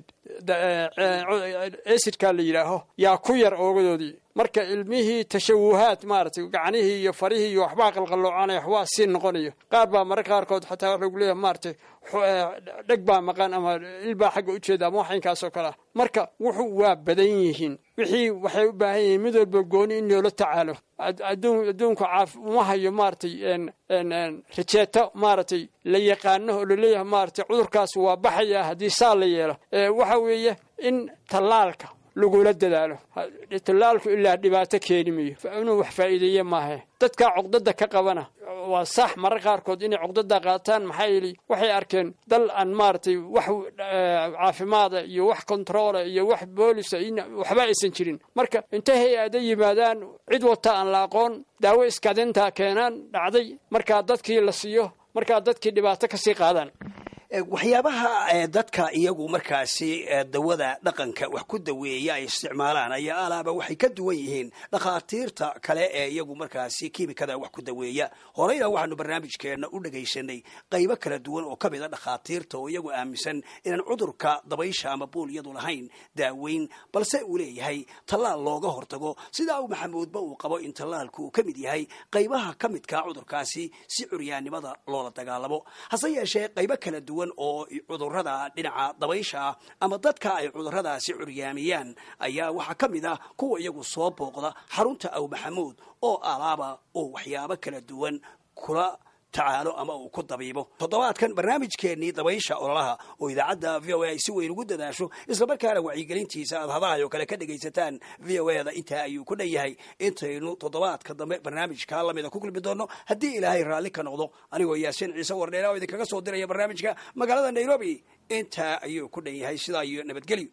S13: acidka la yidhaaho yaa ku yar oogadoodii marka ilmihii tashawuhaad maaragtay gacnihii iyo farihii iyo waxbaa qalqalloocanaya waxbaa sii noqonayo qaar baa mararka qaarkood xataa waxa lagu leeyahay maaragtay dheg baa maqan ama ilbaa xagga ujeeda ama waxaynkaasoo kale ah marka wuxuu waa badan yihiin wixii waxay u baahan yihiin mid walba gooni in loola tacaalo adduunku caaf uma hayo maaragtay rajeeto maaragtay la yaqaano oo laleeyahay maaragtay cudurkaas waa baxaya haddii saa la yeelo waxa weeye in tallaalka lagula dadaalo tallaalku ilaa dhibaato keeni mayo inuu wax faa'iideeye maahe dadkaa cuqdada ka qabana waa sax marar qaarkood inay cuqdada qaataan maxaa yeeli waxay arkeen dal aan maaragtay wax caafimaada iyo wax kontaroola iyo wax boolisa waxba aysan jirin marka intay hay-ada yimaadaan cid wata aan la aqoon daawo iskadinta keenaan dhacday markaa dadkii la siiyo markaa dadkii dhibaato kasii qaadaan
S12: waxyaabaha dadka iyagu markaasi dawada dhaqanka wax ku daweeya ay isticmaalaan ayaa alaaba waxay ka duwan yihiin dhakhaatiirta kale ee iyagu markaasi kiimikada wax ku daweeya horeyna waxaanu barnaamijkeenna u dhagaysanay qaybo kala duwan oo ka mid a dhakhaatiirta oo iyagu aaminsan inaan cudurka dabaysha ama buulyadu lahayn daaweyn balse uu leeyahay tallaal looga hortago sidaa uu maxamuudba uu qabo in tallaalku uu ka mid yahay qaybaha ka midkaa cudurkaasi si curyaannimada loola dagaalamo hase yeeshee qaybo kala duwan oo cudurada dhinaca dabaysha ah ama dadka ay cuduradaasi curyaamiyaan ayaa waxaa ka mid ah kuwa iyagu soo booqda xarunta aw maxamuud oo alaaba oo waxyaabo kala duwan kula tacaalo ama uu ku dabiibo toddobaadkan barnaamijkeennii dabaysha ololaha oo idaacadda v o a ay si weyn ugu dadaasho islamarkaana wacyigelintiisa aad hadahay oo kale ka dhegaysataan v o eda intaa ayuu ku dhan yahay intaynu toddobaadka dambe barnaamijkaa lamida ku kulmi doono haddii ilaahay raalli ka noqdo anigoo yaasiin ciise wardheera oo idinkaga soo diraya barnaamijka magaalada nairobi intaa ayuu ku dhan yahay sidaa iyo nabadgelyo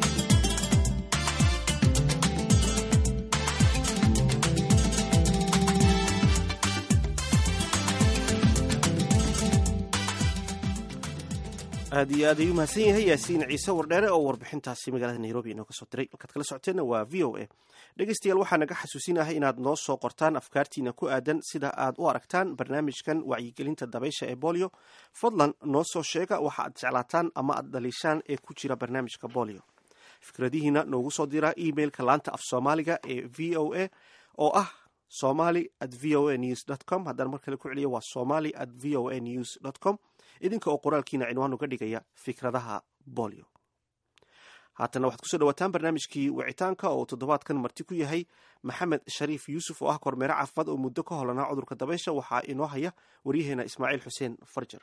S2: aad iyo aad ayuu mahadsan yahay yaasiin ciise wardheere oo warbixintaasi magaalada nairobi inooga soo diray halkaad kala socoteenna waa v o a dhegeystayaal waxaa naga xasuusinahay inaad noo soo qortaan afkaartiina ku aadan sida aad u aragtaan barnaamijkan wacyigelinta dabaysha ee bolio fadlan noo soo sheega waxa aad jeclaataan ama aad dhaliishaan ee ku jira barnaamijka bolio fikradihiina noogu soo dira emailka laanta af soomaaliga ee v o a oo ah somali at v o a news dt com haddaan mar kale ku celiya waa somali at v o a news dt com idinka oo qoraalkiina cinwaan uga dhigaya fikradaha bolio haatana waxaad kusoo dhawaataan barnaamijkii wicitaanka oo uu toddobaadkan marti ku yahay maxamed shariif yuusuf oo ah kormeere caafimaad oo muddo ka holanaa cudurka dabaysha waxaa inoo haya waryaheena ismaaciil xuseen farjar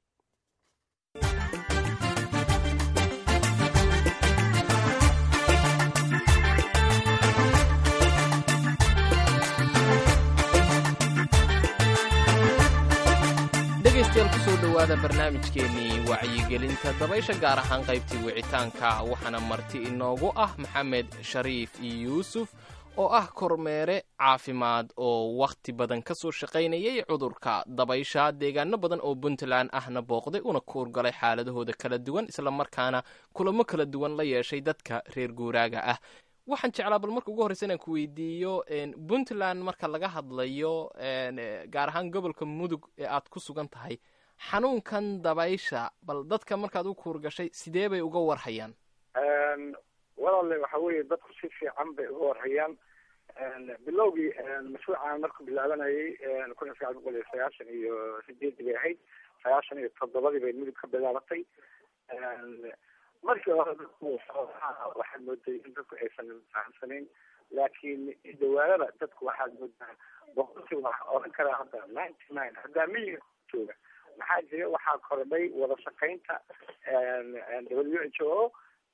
S1: dhegaystayaal kusoo dhowaada barnaamijkeennii wacyigelinta dabaysha gaar ahaan qaybtii wicitaanka waxaana marti inoogu ah maxamed shariif yuusuf oo ah kormeere caafimaad oo wakhti badan ka soo shaqaynayay cudurka dabaysha deegaano badan oo puntland ahna booqday una kuurgalay xaaladahooda kala duwan islamarkaana kulamo kala duwan la yeeshay dadka reer guuraaga ah waxaan jeclaa bal marka ugu horreysa inaan ku weydiiyo puntland marka laga hadlayo gaar ahaan gobolka mudug ee aad ku sugan tahay xanuunkan dabaysha bal dadka markaad u kuurgashay sidee bay uga warhayaan
S14: walaale waxa weeye dadku si fiican bay uga warhayaan bilowgii mashruucan markuu bilaabanayay kun iyo sagaal boqol iyo sagaashan iyo sideedii bay ahayd sagaashan iyo toddobadii bay midib ka bilaabatay markii hore dadku waxaad mooday in dadku aysan fahamsanayn laakiin dhawaanada dadku waxaad moodaa boqolkiiba waxaa oran karaa hadda ninety nine haddaa miyiga jooga maxaa jira waxaa kordhay wada shaqaynta w h o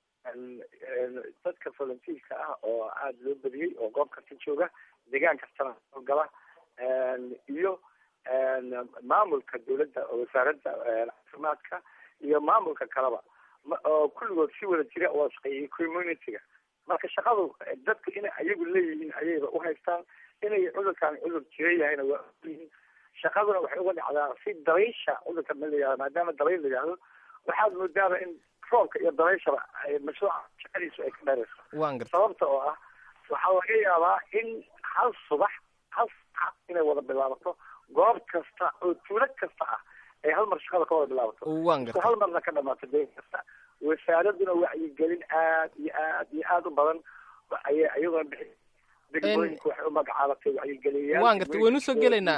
S14: dadka volunteerka ah oo aada loo badiyey oo goob kasta jooga deegaan kastana gala iyo maamulka dawladda wasaaradda caafimaadka iyo maamulka kaleba oo kulligood si wada jira oo shaqeeyay community-ga marka shaqadu dadku inay ayagu leeyihiin ayayba uhaystaan inay cudurkaan cudur jira yahayna waa ogyihiin shaqaduna waxay uga dhacdaa si dabaysha cudurka ma la yihahdo maadaama dabayl la yihahdo waxaad moodaaba in roobka iyo dabayshaba mashruuca shaqadiisu ay ka dheerayso sababta oo ah waxaa laga yaabaa in hal subax hal sax inay wada bilaabato goob kasta oo tuulo kasta ah ay hal mar shaqada ka wada bilaabato isku hal marna ka dhamaato deegan kasta wasaaraduna wacyigelin aad iyo aad iyo aad u badan ayay iyadoo bixi degmooyinka waxay u magacaabatay wacyigeliyayaal
S1: waan gartay waynu soo gelaynaa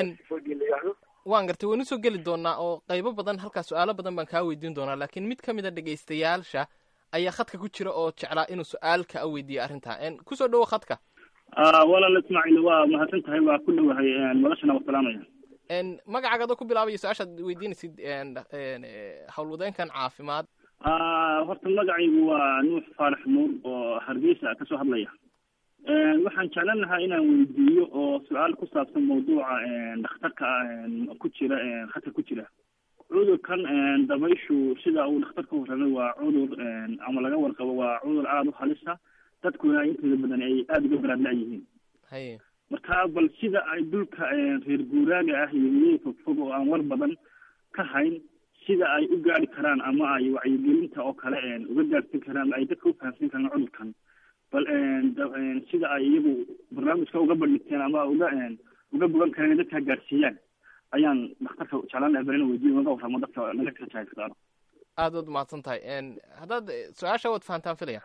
S1: waan gartay waynu soo geli doonaa oo qaybo badan halkaa su-aalo badan baan kaa weydiin doonaa laakiin mid ka mid a dhegaystayaasha ayaa khadka ku jira oo jeclaa inuu su-aal ka weydiiyo arrintaa kusoo dhawo khadka
S15: walaal ismaaciil waa mahadsan tahay waa ku dhowahay noloshana waa salaamaya
S1: magacaaga adoo ku bilaabaya su-aashaad weydiinaysid howlwadeenkan caafimaad
S15: horta magacaygu waa nuux faarax nuur oo hargeysa kasoo hadlaya waxaan jeclan lahaa inaan weydiiyo oo su-aal ku saabsan mawduuca dhakhtarka ku jira khadka ku jira cudurkan dabayshu sida uu dhakhtarka warramay waa cudur ama laga warqabo waa cudur aada u halisa dadkuna intooda badan ay aada uga baraadla yihiin
S1: haye
S15: marka bal sida ay dhulka reer guuraaga ah iyo weliya fogfog oo aan war badan ka hayn sida ay u gaari karaan ama ay wacyigelinta oo kale uga gaarsin karaan ay dadka u fahamsan karaan cudurkan bal sida ay iyagu barnaamijka uga bandhigteen ama uga uga bogan kareen in dadka gaarsiiyaan ayaan dhakhtarka jeclaan lahay bal ina weydiyo naga warramo dadka naga kajaaysadaan
S1: aad waad mahadsan tahay haddaad su-aasha waad fahantaan filaya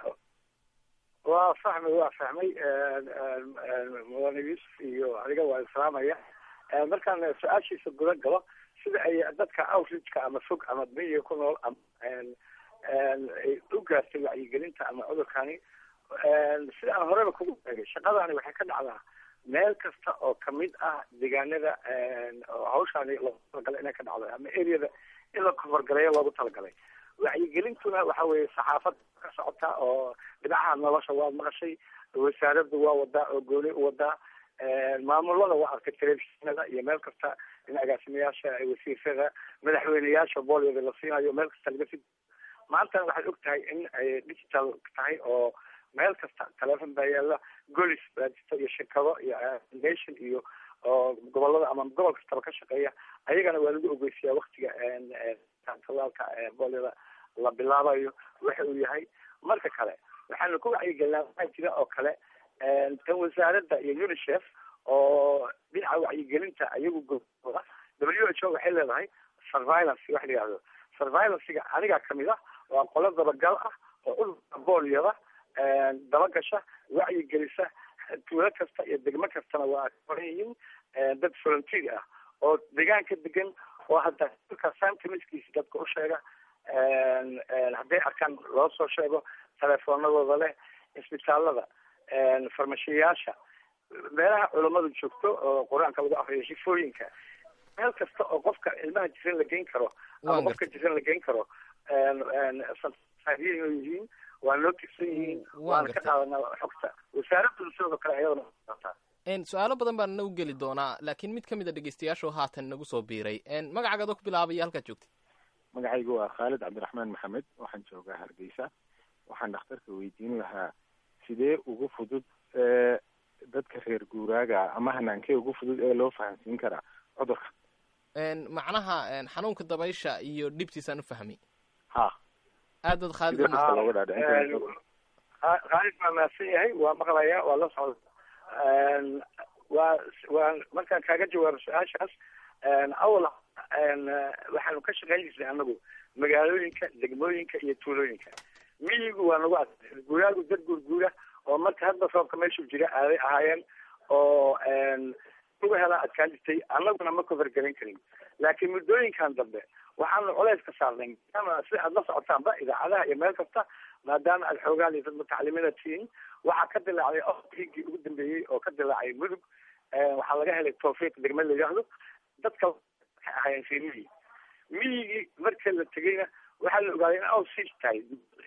S14: waa fahmay waa fahmay mudane yuusuf iyo adiga waa islaamaya markaan su-aashiisa guda galo sida ay dadka outreachka ama fog ama miyiga ku nool ama ay u gaartay wacyigelinta ama cudurkani sida aan horeba kugu sheegay shaqadani waxay ka dhacdaa meel kasta oo kamid ah deegaanada oo hawshaani loogu talagalay inay ka dhacdo ama areada in la koforgaleeyo loogu talagalay wacyigelintuna waxa weeye saxaafad ka socota oo dhinacaha nolosha waad maqashay wasaaraddu waa wadaa oo gooni u wadaa maamulada waa arkay telefishinada iyo meel kasta in agaasimayaasha wasiirada madaxweyneyaasha booliyada la siinayo meel kasta laga si maantana waxaad og tahay in ay digital tahay oo meel kasta telefon baa yaala golis baa jirta iyo shirkado iyo nation iyo oo gobolada ama gobol kastaba ka shaqeeya ayagana waa lagu ogeysiyaa waktiga talaalka booliyada la bilaabayo waxa uu yahay marka kale waxaanu ku wacyigelinaa waxaa jira oo kale tan wasaaradda iyo unicef oo dhinaca wacyigelinta ayagu goooda w h o waxay leedahay surveillance wax la yihahdo surveillancega anigaa kamid ah waa qolo dabagal ah oo cudurka boolyada dabagasha wacyigelisa tuulo kasta iyo degmo kastana waa koran yihiin dad volunteer ah oo deegaanka degan oo hadda dulka santimiskiisa dadka u sheega hadday arkaan loo soo sheego telefoonadooda leh isbitaalada farmashiyayaasha meelaha culammadu joogto oo qur-aanka lagu akriyo shifooyinka meel kasta oo qofka ilmaha jiran la geyn karo ama qofka jiran la geyn karo yihiin waa noo tigsan yihiin waana ka qaadanaa xogta wasaaraddu sidoo kale ayadana
S1: su-aalo badan baan nagu geli doonaa laakiin mid ka mid a dhegeystayaashu haatan nagu soo biiray magacaaga adoo ku bilaabaya halkaad joogtay
S16: magacaygu waa khaalid cabdiraxmaan maxamed waxaan joogaa hargeysa waxaan dhakhtarka weydiin lahaa sidee ugu fudud dadka reer guuraaga ama hanaankee ugu fudud ee loo fahamsiin karaa cudurka
S1: macnaha xanuunka dabaysha iyo dhibtiisaan u fahmay
S16: ha
S1: aad baad khaalid
S16: sidee dadka looga dhaadhicin
S14: khaalid waa mahadsan yahay waa maqlaya waa la socda waa waa markaan kaaga jawaabo su-aashaas awal waxaanu ka shaqeyn jirnay anagu magaalooyinka degmooyinka iyo tuulooyinka miyigu waa nagu ad guuraagu dad guurguura oo marka hadba roobka meeshuu jira aaday ahaayeen oo lagu helaa adkaan jirtay annaguna ma kofargelin karin laakiin muddooyinkan dambe waxaanu culays ka saarnay maadaama si aad la socotaanba idaacadaha iyo meel kasta maadaama aad xoogaan iyo dad mutacalimiina tihiin waxaa ka dilaacday oigii ugu dambeeyey oo ka dilaacay mudug waxaa laga helay tawfiiq degme la yidhaahdo dadka waxay ahaayeen reer miyi miyigii marka la tegeyna waxaa la ogaaday in aw siis tahay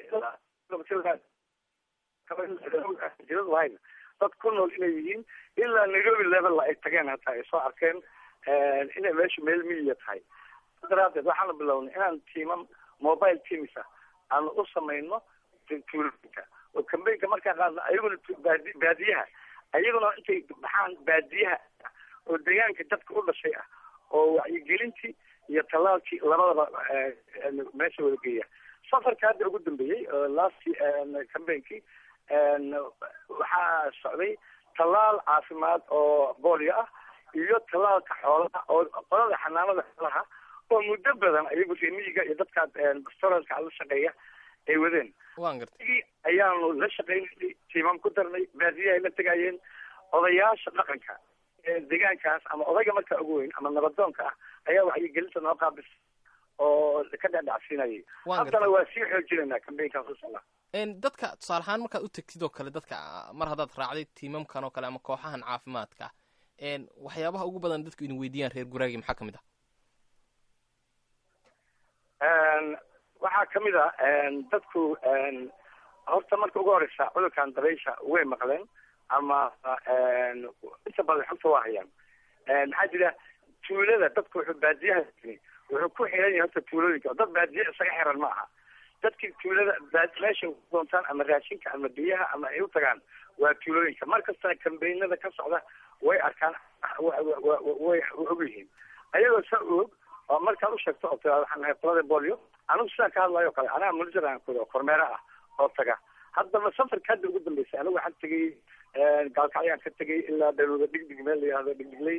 S14: jiradu dad ku nool inay yihiin ilaa nairobi level ay tageen hataa ay soo arkeen inay meeshu meel miyiya tahay daraadeed waxaanu bilownay inaan tiimam mobile teams ah aanu u samayno tuulooyinka oo kambeynka markaa qaadna ayaguna baadiyaha ayaguna intay baxaan baadiyaha oo deegaanka dadka u dhashay ah oo wacyigelintii iyo tallaalkii labadaba meesha wada geeya safarka hadda ugu dambeeyey last cambainkii waxaa socday tallaal caafimaad oo boolio ah iyo tallaalka xoolaha oo qolada xanaanada xoolaha oo muddo badan ayagu reemiyiga iyo dadka restaurantska la shaqeeya ay wadeen ayaanu la shaqaynay tiimam ku darnay baadiyahay la tegayeen odayaasha dhaqanka ee deegaankaas ama odayga markaa ugu weyn ama nabadoonka ah ayaa wacyigelinta noo qaabis oo ka dhadhacsiinayay haddana waa sii xoojinaynaa cambaynkaas usala
S1: dadka tusaale ahaan markaad u tegtid oo kale dadka mar haddaad raacday tiimamkan oo kale ama kooxahan caafimaadka waxyaabaha ugu badan dadku idin weydiiyaan reer guraagi maxaa kamid
S14: ah waxaa kamid a dadku horta marka ugu horeysa cudurkan dabaysha way maqleen ama inta badan xogta waa hayaan maxaa jira tuulada dadku wuxuu baadiyaha wuxuu ku xiran yahay horta tuulooyinka dad baadiye isaga xiran ma aha dadkii tuulada meesha doontaan ama raashinka ama biyaha ama ay u tagaan waa tuulooyinka mar kastana kambeynada ka socda way arkaan way og yihiin ayagoo sa og oo markaad u sheegto oo tiraada waxaan nahay qolada bolio anigu sidaan ka hadlayo o kale anaga manager aan kudo kormeere ah oo taga haddaba safarka hadda ugu dambeysay anigu waxaan tegay gaalkacyaan ka tegay ilaa dawlada dhigdig meel la yihahdo dhigdigley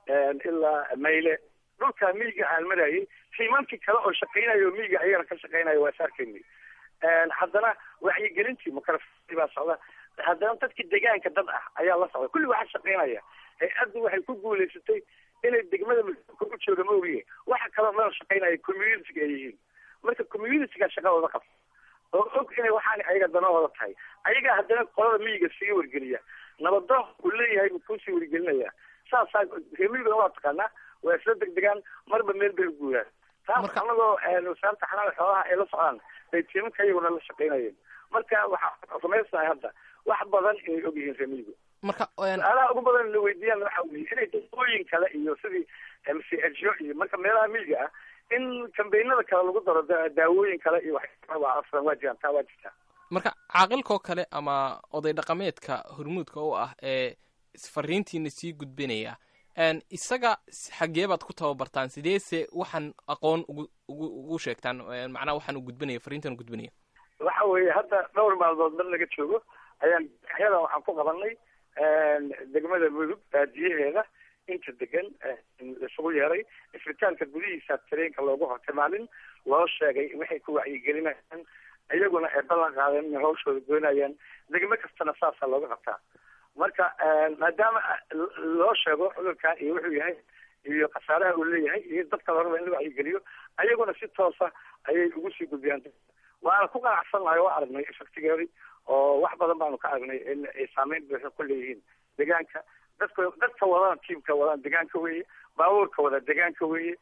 S14: ilaa mayle dhulka miyiga aan marayay tiimamkii kale oo shaqaynayo miyiga ayagana ka shaqaynayo waa is arkaynay haddana wacyigelintii makarafii baa socda haddana dadkii deegaanka dad ah ayaa la socda kulli waxaa shaqaynaya hay-addu waxay ku guulaysatay inay degmada masuulka u jooga ma ogiye waxa kaloo dhan shaqaynaya communitiga ay yihiin marka communitiga shaqadooda qabta oo og inay waxaan ayaga danahooda tahay ayagaa haddana qolada miyiga sii wargeliya nabadoon uu leeyahay buu kuusii wargelinaya saasaa reemiyiguna waa taqaanaa waa isla degdegaan marba meel bay u guuraan taas anagoo wasaaradda xanaana xoolaha ay la socdaan bay tiimanka iyaguna la shaqaynayeen marka waxaa rumaysnahay hadda wax badan inay og yihiin reemiyigu
S1: marka
S14: su-aalaha ugu badan na weydiiyaan waxa weye inay dawooyin kale iyo sidii mcho iyo marka meelaha miyiga ah in kambeynada kale lagu daro daawooyin kale iyo waa afran waa jiraan taa waa jirtaa
S1: marka caaqilkoo kale ama oday dhaqameedka hormuudka u ah ee fariintiina sii gudbinaya isaga xagee baad ku tababartaan sideese waxaan aqoon ugu ugu ugu sheegtaan macnaha waxaan u gudbinaya fariintan u gudbinaya
S14: waxa weeye hadda dhowr maalmood mar laga joogo ayaan yadan waxaan ku qabanay degmada mudug baadiyaheeda inta degan isugu yeeray isbitaalka gudihiisa tareenka loogu hortay maalin loo sheegay waxay ku wacyigelinayaan iyaguna ay ballan qaadeen inay hawshooda goynayaan degmo kastana saasaa looga qabtaa marka maadaama loo sheego cudurkan iyo wuxuu yahay iyo khasaaraha uu leeyahay iyo dadka la raba in la wacyigeliyo ayaguna si toosa ayay ugu sii gudbiyaan waana ku qanacsannahay oo aragnay efectigeedi oo wax badan baanu ka aragnay in ay saameyn buuxa ku leeyihiin deegaanka dadka dadka wadana tiimka wadaan deegaanka weeye baabuurka wada deegaanka weeye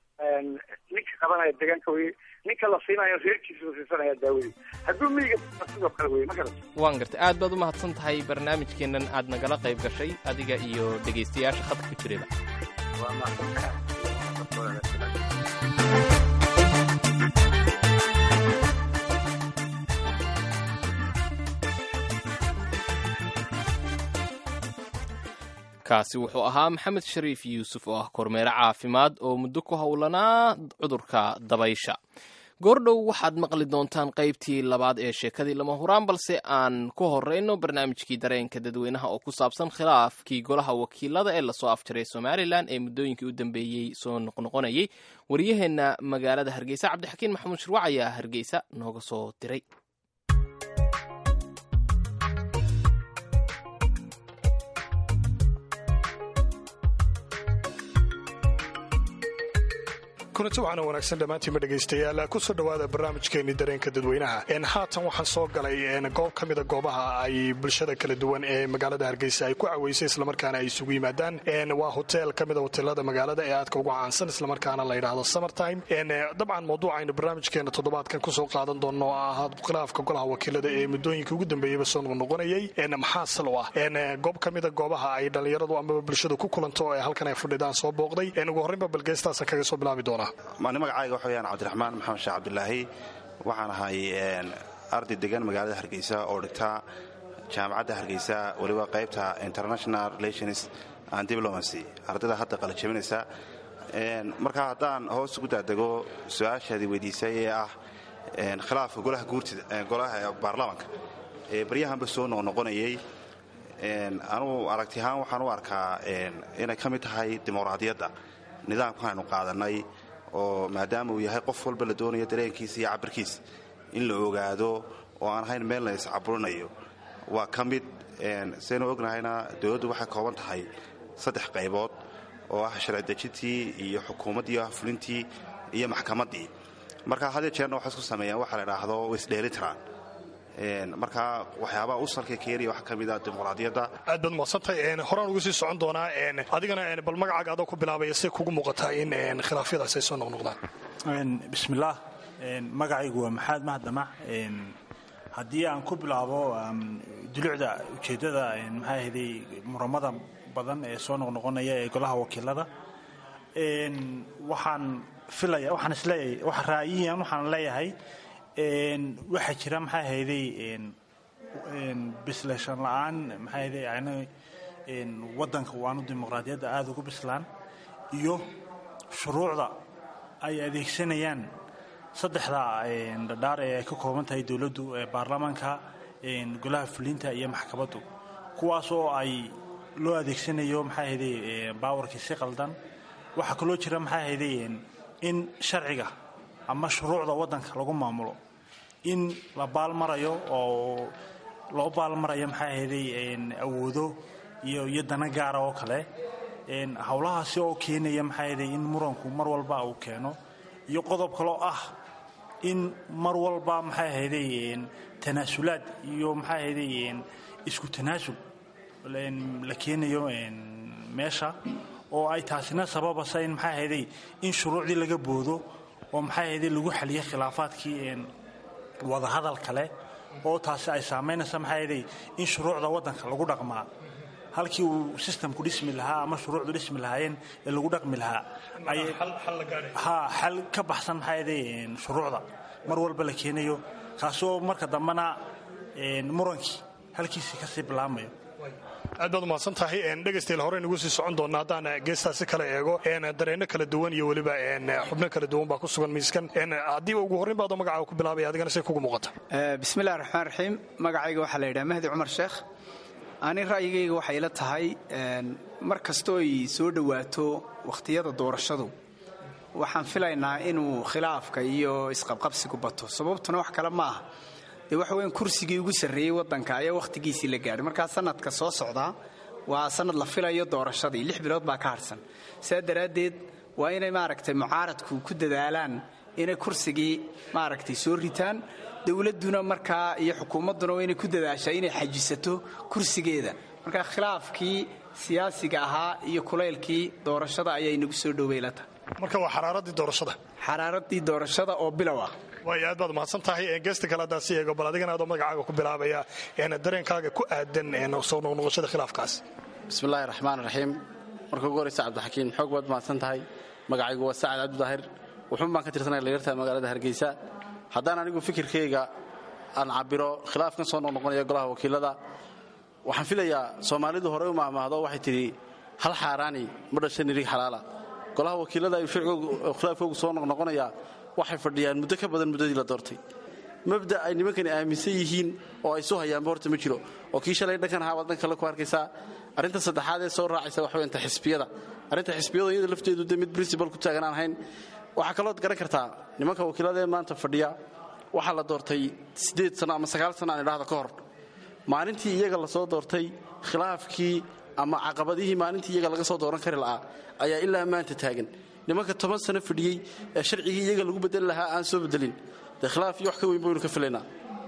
S14: ninka qabanaya deegaanka weeye ninka la siinayo reerkiisa la siisanaya daawadii hadduu miyiga sidoo kale weye ma garata
S1: waan gartay aad baad u mahadsan tahay barnaamijkeennan aad nagala qayb gashay adiga iyo dhegaystayaasha khadka ku jirayba
S14: waa mahadsantahay
S1: kaasi wuxuu ahaa maxamed shariif yuusuf oo ah kormeere caafimaad oo muddo ku howlanaa cudurka dabaysha goordhow waxaad maqli doontaan qaybtii labaad ee sheekadii lama huraan balse aan ku horeyno barnaamijkii dareenka dadweynaha oo ku saabsan khilaafkii golaha wakiilada ee lasoo afjaray somalilan ee muddooyinkii u dambeeyey soo noqnoqonayay waryaheenna magaalada hargeysa cabdixakiin maxamuud shirwac ayaa hargeysa nooga soo diray
S11: kulanti waxaana wanaagsan dhammaantiinma dhegaystayaal kusoo dhowaada barnaamijkeenii dareenka dadweynaha haatan waxaan soo galay goob ka mida goobaha ay bulshada kala duwan ee magaalada hargeysa ay ku caweysay islamarkaana ay isugu yimaadaan waa hotel ka mida hoteelada magaalada ee aadka ugu caansan islamarkaana la yidhaahdo summertime dabcan mawduucaynu barnaamijkeena toddobaadkan kusoo qaadan doonno oo ahaa khilaafka golaha wakiilada ee muddooyinka ugu dambeeyeyba soo noqnoqonayay maxaa sal u ah goob ka mida goobaha ay dhallinyaradu amaba bulshadu ku kulanto ee halkan ay fadhidaan soo booqday ugu horreynba balgeestaasa kaga soo bilaabi doonaa
S17: mani magacayga waxa weyaan cabdiraxmaan maxamed sheekh cabdilaahi waxaan ahay arday degan magaalada hargeysa oo dhigta jaamacadda hargeysa weliba qaybta international relations and diplomacy ardayda hadda qalajabinaysa marka haddaan hoos ugu daadego su-aashaadii weydiisay ee ah khilaafka golaha guurtida golaha baarlamaanka ee baryahanba soo noqnoqonayay anugu aragti ahaan waxaan u arkaa inay ka mid tahay dimuqraadiyadda nidaamkan aynu qaadanay oo maadaama uu yahay qof walba la doonayo dareenkiisa iyo cabirkiisa in la ogaado oo aan ahayn meel la iscaburinayo waa ka mid saynu ognahayna dowladdu waxay kooban tahay saddex qaybood oo ah sharci dejintii iyo xukuumaddii ah fulintii iyo maxkamaddii marka hadii jeerna waxay isku sameeyaan waxa la idhaahdo isdheelitiraan marka waxyaabaha u salka keenaya waxaa ka mid ah dimuqraadiyadda
S11: aad baad madsantay horaan ugu sii socon doonaa adigana bal magacaaga adoo ku bilaabaya say kugu muuqataa in khilaafyadaas ay soo noqnoqdaan
S18: bismillaah magacaygu waa maxamed mahdamac haddii aan ku bilaabo dulucda ujeeddada maxaa ahday muramada badan ee soo noqnoqonaya ee golaha wakiilada waxaan filaya waxaan isleeyahay wax ra'yiyan waxaan leeyahay waxaa jira maxaa ahayday bisleeshan la'aan maxaa ahayday ayna waddanka waanu dimuqraadiyadda aada ugu bislaan iyo shuruucda ay adeegsanayaan saddexda dhadhaar ee ay ka kooban tahay dowladdu ee baarlamaanka golaha fulinta iyo maxkamaddu kuwaas oo ay loo adeegsanayo maxaa ahayday baawarkii si qaldan waxaa kaloo jira maxaa ahayday in sharciga ama shuruucda waddanka lagu maamulo in la baalmarayo oo loo baalmarayo maxaa ahayday awoodo iyo iyo dana gaara oo kale howlahaasi oo keenaya maxaa ahayday in muranku mar walba uu keeno iyo qodob kaloo ah in mar walba maxay ahayday tanaasulaad iyo maxaa ahayday isku tanaasul la keenayo meesha oo ay taasina sababasa in maxaa ahayday in shuruucdii laga boodo oo maxaa ahayday lagu xaliyo khilaafaadkii wadahadal kale oo taasi ay saamaynaysa maxaa ahayday in shuruucda waddanka lagu dhaqmaa halkii uu sistamku dhismi lahaa ama shuruucdu dhismi lahaayeen ee lagu dhaqmi lahaa ha xal ka baxsan maxaa ahayday shuruucda mar walba la keenayo kaasoo marka dambena murankii halkiisii kasii bilaamayo
S11: aad baad umahadsan tahay dhegaystayaal hore nugu sii socon doona haddaan geestaasi kala eego dareenno kala duwan iyo weliba xubno kala duwan baa ku sugan miiskan haddii ugu horrayn baadoo magacaaga ku bilaabaya adigana say kugu muuqata
S19: bismillahi raxmaan raxiim magacayga waxaa la yidhaha mahdi cumar sheekh ani ra'yigayga waxay ila tahay mar kastoo ay soo dhowaato wakhtiyada doorashadu waxaan filaynaa inuu khilaafka iyo isqabqabsigu bato sababtuna wax kale ma aha dee waxa weyan kursigii ugu sarreeyey waddanka ayaa wakhtigiisii la gaadhay markaa sanadka soo socdaa waa sanad la filayo doorashadii lix bilood baa ka harsan sidaa daraaddeed waa inay maaragtay mucaaradku ku dadaalaan inay kursigii maaragtay soo ritaan dowladduna markaa iyo xukuumadduna waa inay ku dadaashaa inay xajisato kursigeeda markaa khilaafkii siyaasiga ahaa iyo kulaylkii doorashada ayaa inagu soo dhoweylata
S11: marka waa xaraaradii doorashada
S19: xaraaradii doorashada oo bilow ah
S11: waay aad baad mahadsan tahay geesta kale haddaan si eego bal adigana adoo magacaaga ku bilaabaya dareenkaaga ku aadan soo noqnoqoshada khilaafkaas
S20: bismillahi raxmaan raxiim marka ugu horeysa cabdixakiin xoog baad mahadsan tahay magacaygu waa sacad cabdidaahir wuxuun baan ka tirsanaya dhalinyarta magaalada hargeysa haddaan anigu fikirkayga aan cabiro khilaafkan soo noqnoqonaya golaha wakiilada waxaan filayaa soomaalidu horey u maahmaahdo waxay tidhi hal xaaraani ma dhasha nirig xalaala golaha wakiilada ayuu khilaafkoogu soo noqnoqonayaa waxay fadhiyaan muddo ka badan muddadii la doortay mabda ay nimankani aaminsan yihiin oo ay soo hayaanba horta ma jiro oo kii shalay dhankan ahaa baad dhan kale ku arkaysaa arrinta saddexaad ee soo raacaysa waxa weyanta xisbiyada arrinta xisbiyadu iyada lafteedu de mid princibal ku taagan aan ahayn waxaa kalood garan kartaa nimanka wakiilada ee maanta fadhiya waxaa la doortay siddeed sano ama sagaal sano aan idhaahda ka hor maalintii iyaga lasoo doortay khilaafkii ama caqabadihii maalintii iyaga laga soo dooran kari la'aa ayaa ilaa maanta taagan nimanka toban sano fadhiyey ee sharcigii iyaga lagu bedeli lahaa aan soo bedelin dee khilaaf iyo wax ka weyn baynu ka filaynaa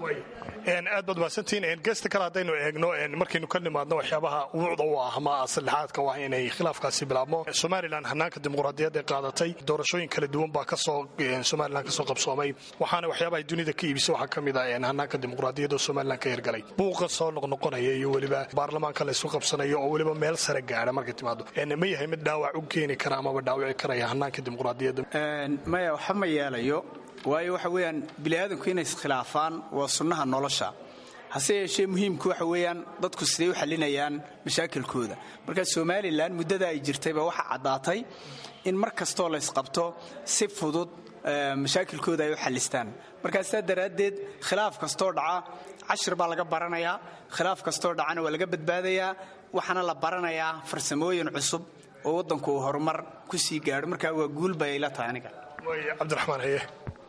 S11: aad baad mahadsantihiin gesta kale haddaynu eegno markaynu ka nimaadno waxyaabaha wuucda u ah ama saddexaadka waa inay khilaafkaasi bilaabmo somalilan hanaanka dimuqraadiyadda ee qaadatay doorashooyin kala duwan baa kasoo somalilan kasoo qabsoomay waxaana waxyaabaha dunida ka iibisa waxaa ka mid ah hanaanka dimuqraadiyadda oo somalilan ka hirgalay buuqa soo noqnoqonaya iyo weliba baarlamaanka laysku qabsanayo oo weliba meel sare gaadha markay timaado ma yahay mid dhaawac u keeni kara amaba dhaawici karaya hanaanka dimuqraadiyadda
S19: maya waxa ma yeelayo waayo waxa weeyaan bini'aadanku inay iskhilaafaan waa sunnaha nolosha hase yeeshee muhiimku waxa weeyaan dadku siday u xallinayaan mashaakilkooda marka somalilan muddada ay jirtayba waxa caddaatay in mar kastoo laysqabto si fudud mashaakilkooda ay u xallistaan markaa sidaa daraaddeed khilaaf kastoo dhaca cashir baa laga baranayaa khilaaf kastoo dhacana waa laga badbaadayaa waxaana la baranayaa farsamooyin cusub oo waddanku uu horumar ku sii gaadho markaa waa guul bay ayla tahay aniga
S11: cabdiraxmaan haye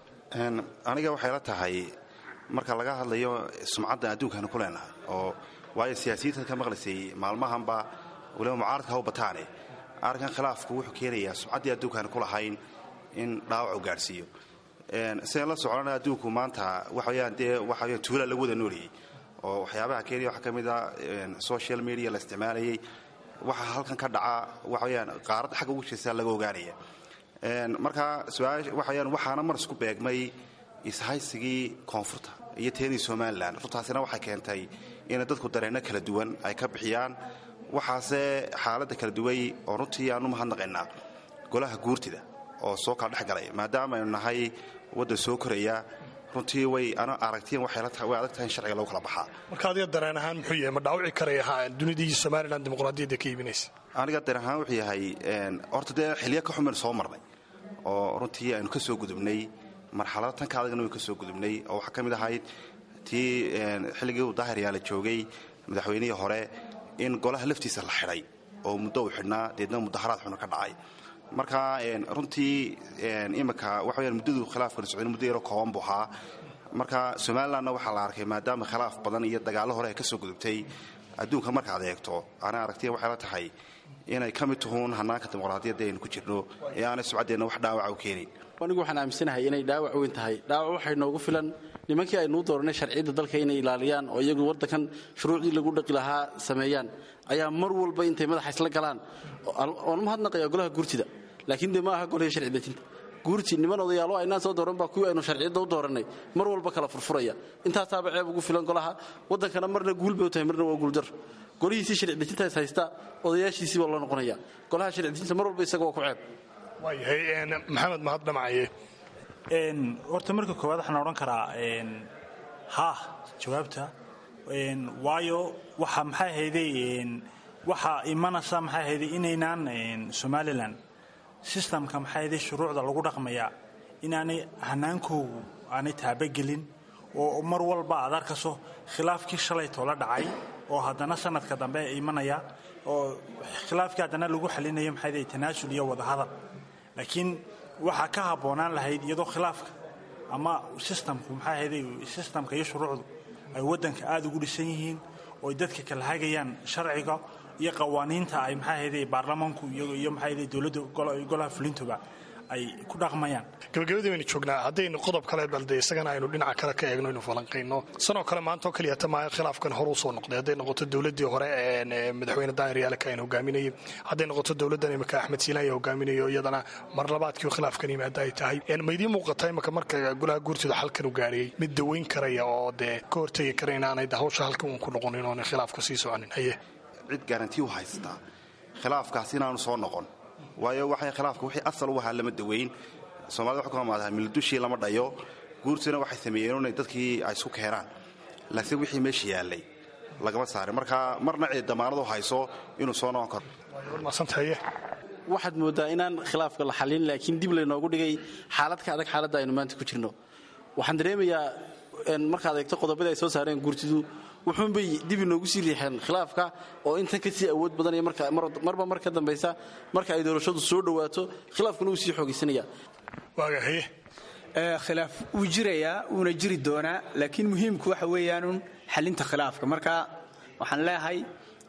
S17: aniga waxay la tahay marka laga hadlayo sumcadda adduunkaanu ku leenahay oo waayo siyaasiyiintan ka maqlaysay maalmahanba waliba mucaaradka haw bataane arrinkan khilaafku wuxuu keenayaa sumcaddii adduunkaanu ku lahayn in dhaawac u gaadhsiiyo sidaan la socona adduunku maanta waxaweyaan dee waxaweyan tuulaa lagu wada nooliyey oo waxyaabaha keenaya waxaa ka mid a social media la isticmaalayay waxa halkan ka dhaca waxaweyaan qaaradda xagga ugu jeestaa laga ogaanaya marka waxaweyaan waxaana mar isku beegmay ishaysigii koonfurta iyo teenii somalilan runtaasina waxay keentay inay dadku dareenno kala duwan ay ka bixiyaan waxaase xaaladda kala duway oo runtii aanu mahadnaqaynaa golaha guurtida oo soo kala dhex galay maadaama aynu nahay waddan soo koraya runtii way ana aragtiyan way adag tahay in sharciga lagu kala baxaa
S11: marka adiga dareen ahaan muxuu yahay ma dhaawici karaya dunidii somalilan dimuqraadiyadda ka iibinaysa
S17: aniga dareen ahaan wuxuu yahay horta dee xilyo ka xumaynu soo marnay oo runtii aynu ka soo gudubnay marxalada tanka adagna waynu ka soo gudubnay oo waxaa ka mid ahayd tii xilligii uu daahiryaala joogay madaxweynihii hore in golaha laftiisa la xidhay oo muddo uu xidhnaa deedna mudaharaad xuna ka dhacay marka runtii imika waxa weyaan muddadu khilaafkan socday muddo yaroo kooban buu ahaa marka somalilandna waxaa la arkay maadaama khilaaf badan iyo dagaallo hore ay ka soo gudubtay adduunka markaad eegto ana aragtiya waxay la tahay inay ka mid tuhuun hanaanka dimuqraadiyadda aynu ku jirno ee aanay subcaddeenna wax dhaawaca u keenayn
S20: anigu waxaan aaminsanahay inay dhaawac weyn tahay dhaawac waxay noogu filan nimankii aynuu dooranay sharciyadda dalka inay ilaaliyaan oo iyagu waddankan shuruucdii lagu dhaqi lahaa sameeyaan ayaa mar walba intay madaxa isla galaan oon mahadnaqaya golaha guurtida laakiin dee ma aha golihii sharci dejinta guurti niman odayaalo aynaan soo dooran baa kuwii aynu sharciyadda u doorannay mar walba kala furfuraya intaasaaba ceeb ugu filan golaha waddankana marna guul bay u tahay marna waa guuldar golihiisii sharci dejinta is haysta odayaashiisii baa loo noqonaya golaha sharci dejinta mar walba isaga waa ku ceeb
S11: waayahay maxamed mahad dhamacaye
S18: horta marka koowaad waxaan odhan karaa ha jawaabta waayo waxa maxay ahayday waxaa imanaysa maxay ahayday inaynaan somalilan sistamka maxay ahayday shuruucda lagu dhaqmaya inaanay hanaankoogu aanay taabagelin oo mar walba aad arkaso khilaafkii shalaytoo la dhacay oo haddana sanadka dambe imanaya oo khilaafkii haddana lagu xalinayo maxay ahayday tanaasul iyo wadahadal laakiin waxaa ka habboonaan lahayd iyadoo khilaafka ama sistamku maxaa ahayday sistamka iyo shuruucdu ay waddanka aada ugu dhisan yihiin oo ay dadka kala hagayaan sharciga iyo qawaaniinta ay maxaa ahayday baarlamaanku iyo maxaa ahayday dowladda golaha fulintuba ay ku dhaqmayaan
S11: gabagabadii baynu joognaa haddaynu qodob kale balde isagana aynu dhinaca kale ka eegno aynu falanqayno sanoo kale maanta oo keliyata maayo khilaafkan hore usoo noqday hadday noqoto dowladdii hore madaxweyne daahir yaalka aynu hogaaminayay hadday noqoto dowladdan imika axmed siilaan ya hogaaminayo iyadana mar labaadkii khilaafkan yimaada ay tahay ma idiin muuqata imika marka golaha guurtida xalkan u gaarayay mid daweyn karaya oo dee ka hortegi kara inaanay hawsha halkan uun ku noqonin oona khilaafka sii soconin haye
S17: cid garanti u haystaa khilaafkaas inaanu soo noqon waayo waxay khilaafka wixii asal u ahaa lama daweyn soomaalida waxay ku amaadaha mildushii lama dhayo guurtuna waxay sameeyeen inay dadkii ay isku keenaan laakiin wixii meesha yaallay lagama saarin marka marna cid damaanadu hayso inuu soo noqon karo
S20: waxaad mooddaa inaan khilaafka la xallin laakiin dib laynoogu dhigay xaalad ka adag xaaladda aynu maanta ku jirno waxaan dareemayaa markaad eegto qodobadii ay soo saareen guurtidu wuxuunbay dib inoogu sii riixeen khilaafka oo intan ka sii awood badanaya marba mar ka dambaysa marka ay doorashadu soo dhowaato khilaafkuna wuu sii xoogaysanaya
S11: waagahaye
S19: khilaaf wuu jirayaa wuuna jiri doonaa laakiin muhiimku waxa weeyaanun xalinta khilaafka marka waxaan leeyahay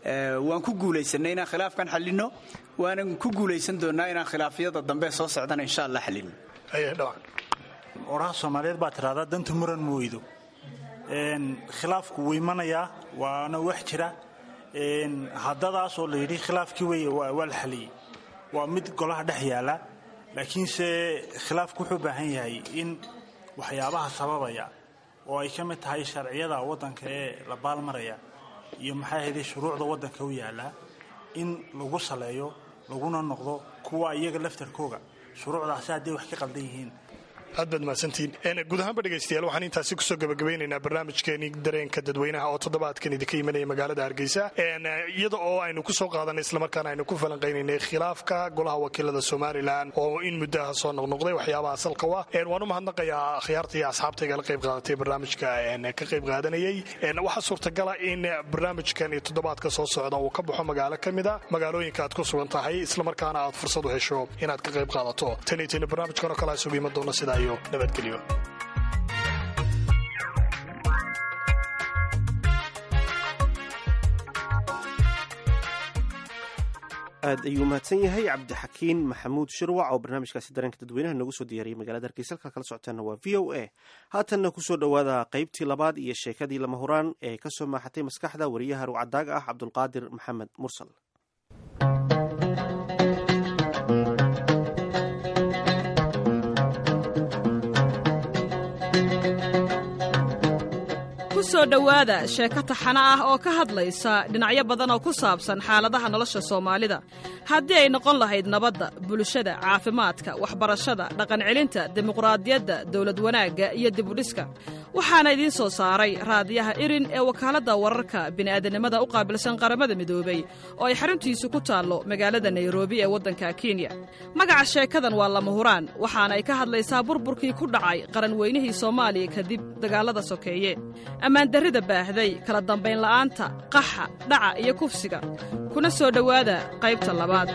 S19: waan ku guulaysanay inaan khilaafkan xallinno waanan ku guulaysan doonnaa inaan khilaafyada dambe soo socdana insha allah xallinno
S18: oraha soomaaliyeed baa tidhahdaa danta muran ma weydo khilaafku wuu imanayaa waana wax jira haddadaasoo la yidhi khilaafkii wey waa la xaliyey waa mid golaha dhex yaala laakiinse khilaafku wuxuu baahan yahay in waxyaabaha sababaya oo ay ka mid tahay sharciyada waddanka ee la baalmaraya iyo maxay ahayday shuruucda waddanka u yaallaa in lagu saleeyo laguna noqdo kuwa iyaga laftarkooga shuruucdaasi hadday wax ka qaldan yihiin
S11: aad baad mahadsantihiin guud ahaanba dhegaystayaal waxaan intaasi kusoo gabagabeynaynaa barnaamijkeenii dareenka dadweynaha oo toddobaadkan idinka imanaya magaalada hargeysa iyada oo aynu kusoo qaadanay islamarkaana aynu ku falanqaynaynay khilaafka golaha wakiilada somalilan oo in muddaha soo noqnoqday waxyaabaha asalka u ah waan u mahadnaqayaa akhyaarta iyo asxaabtayga la qayb qaadatay barnaamijka ka qayb qaadanayay waxaa suurtagala in barnaamijkan toddobaadka soo socda uu ka baxo magaalo ka mida magaalooyinka aad ku sugan tahay islamarkaana aad fursad u hesho inaad ka qayb qaadato taniitini barnaamijkan oo kale isugu iman doona sidaa nabadgelyo
S2: aad ayuu mahadsan yahay cabdixakiin maxamuud shirwac oo barnaamijkaasi dareenka dadweynaha noogu soo diyaariyay magaalada hargeysa halkaa kala socotaana waa v o a haatanna kusoo dhowaada qaybtii labaad iyo sheekadii lama huraan ee kasoo maaxatay maskaxda wariyaha rucadaaga ah cabdulqaadir maxamed mursal
S21: kusoo dhowaada sheeko taxana ah oo ka hadlaysa dhinacyo badan oo ku saabsan xaaladaha nolosha soomaalida haddii ay noqon lahayd nabadda bulshada caafimaadka waxbarashada dhaqancelinta dimuqraadiyadda dawlad wanaagga iyo dibudhiska waxaana idiin soo saaray raadiyaha irin ee wakaaladda wararka bini'aadanimada u qaabilsan qaramada midoobey oo ay xaruntiisu ku taallo magaalada nairobi ee waddanka kenya magaca sheekadan waa lama huraan waxaana ay ka hadlaysaa burburkii ku dhacay qaranweynihii soomaaliya kadib dagaallada sokeeye ammaandarrida baahday kala dambayn la'aanta qaxa dhaca iyo kufsiga kuna soo dhowaada qaybta labaad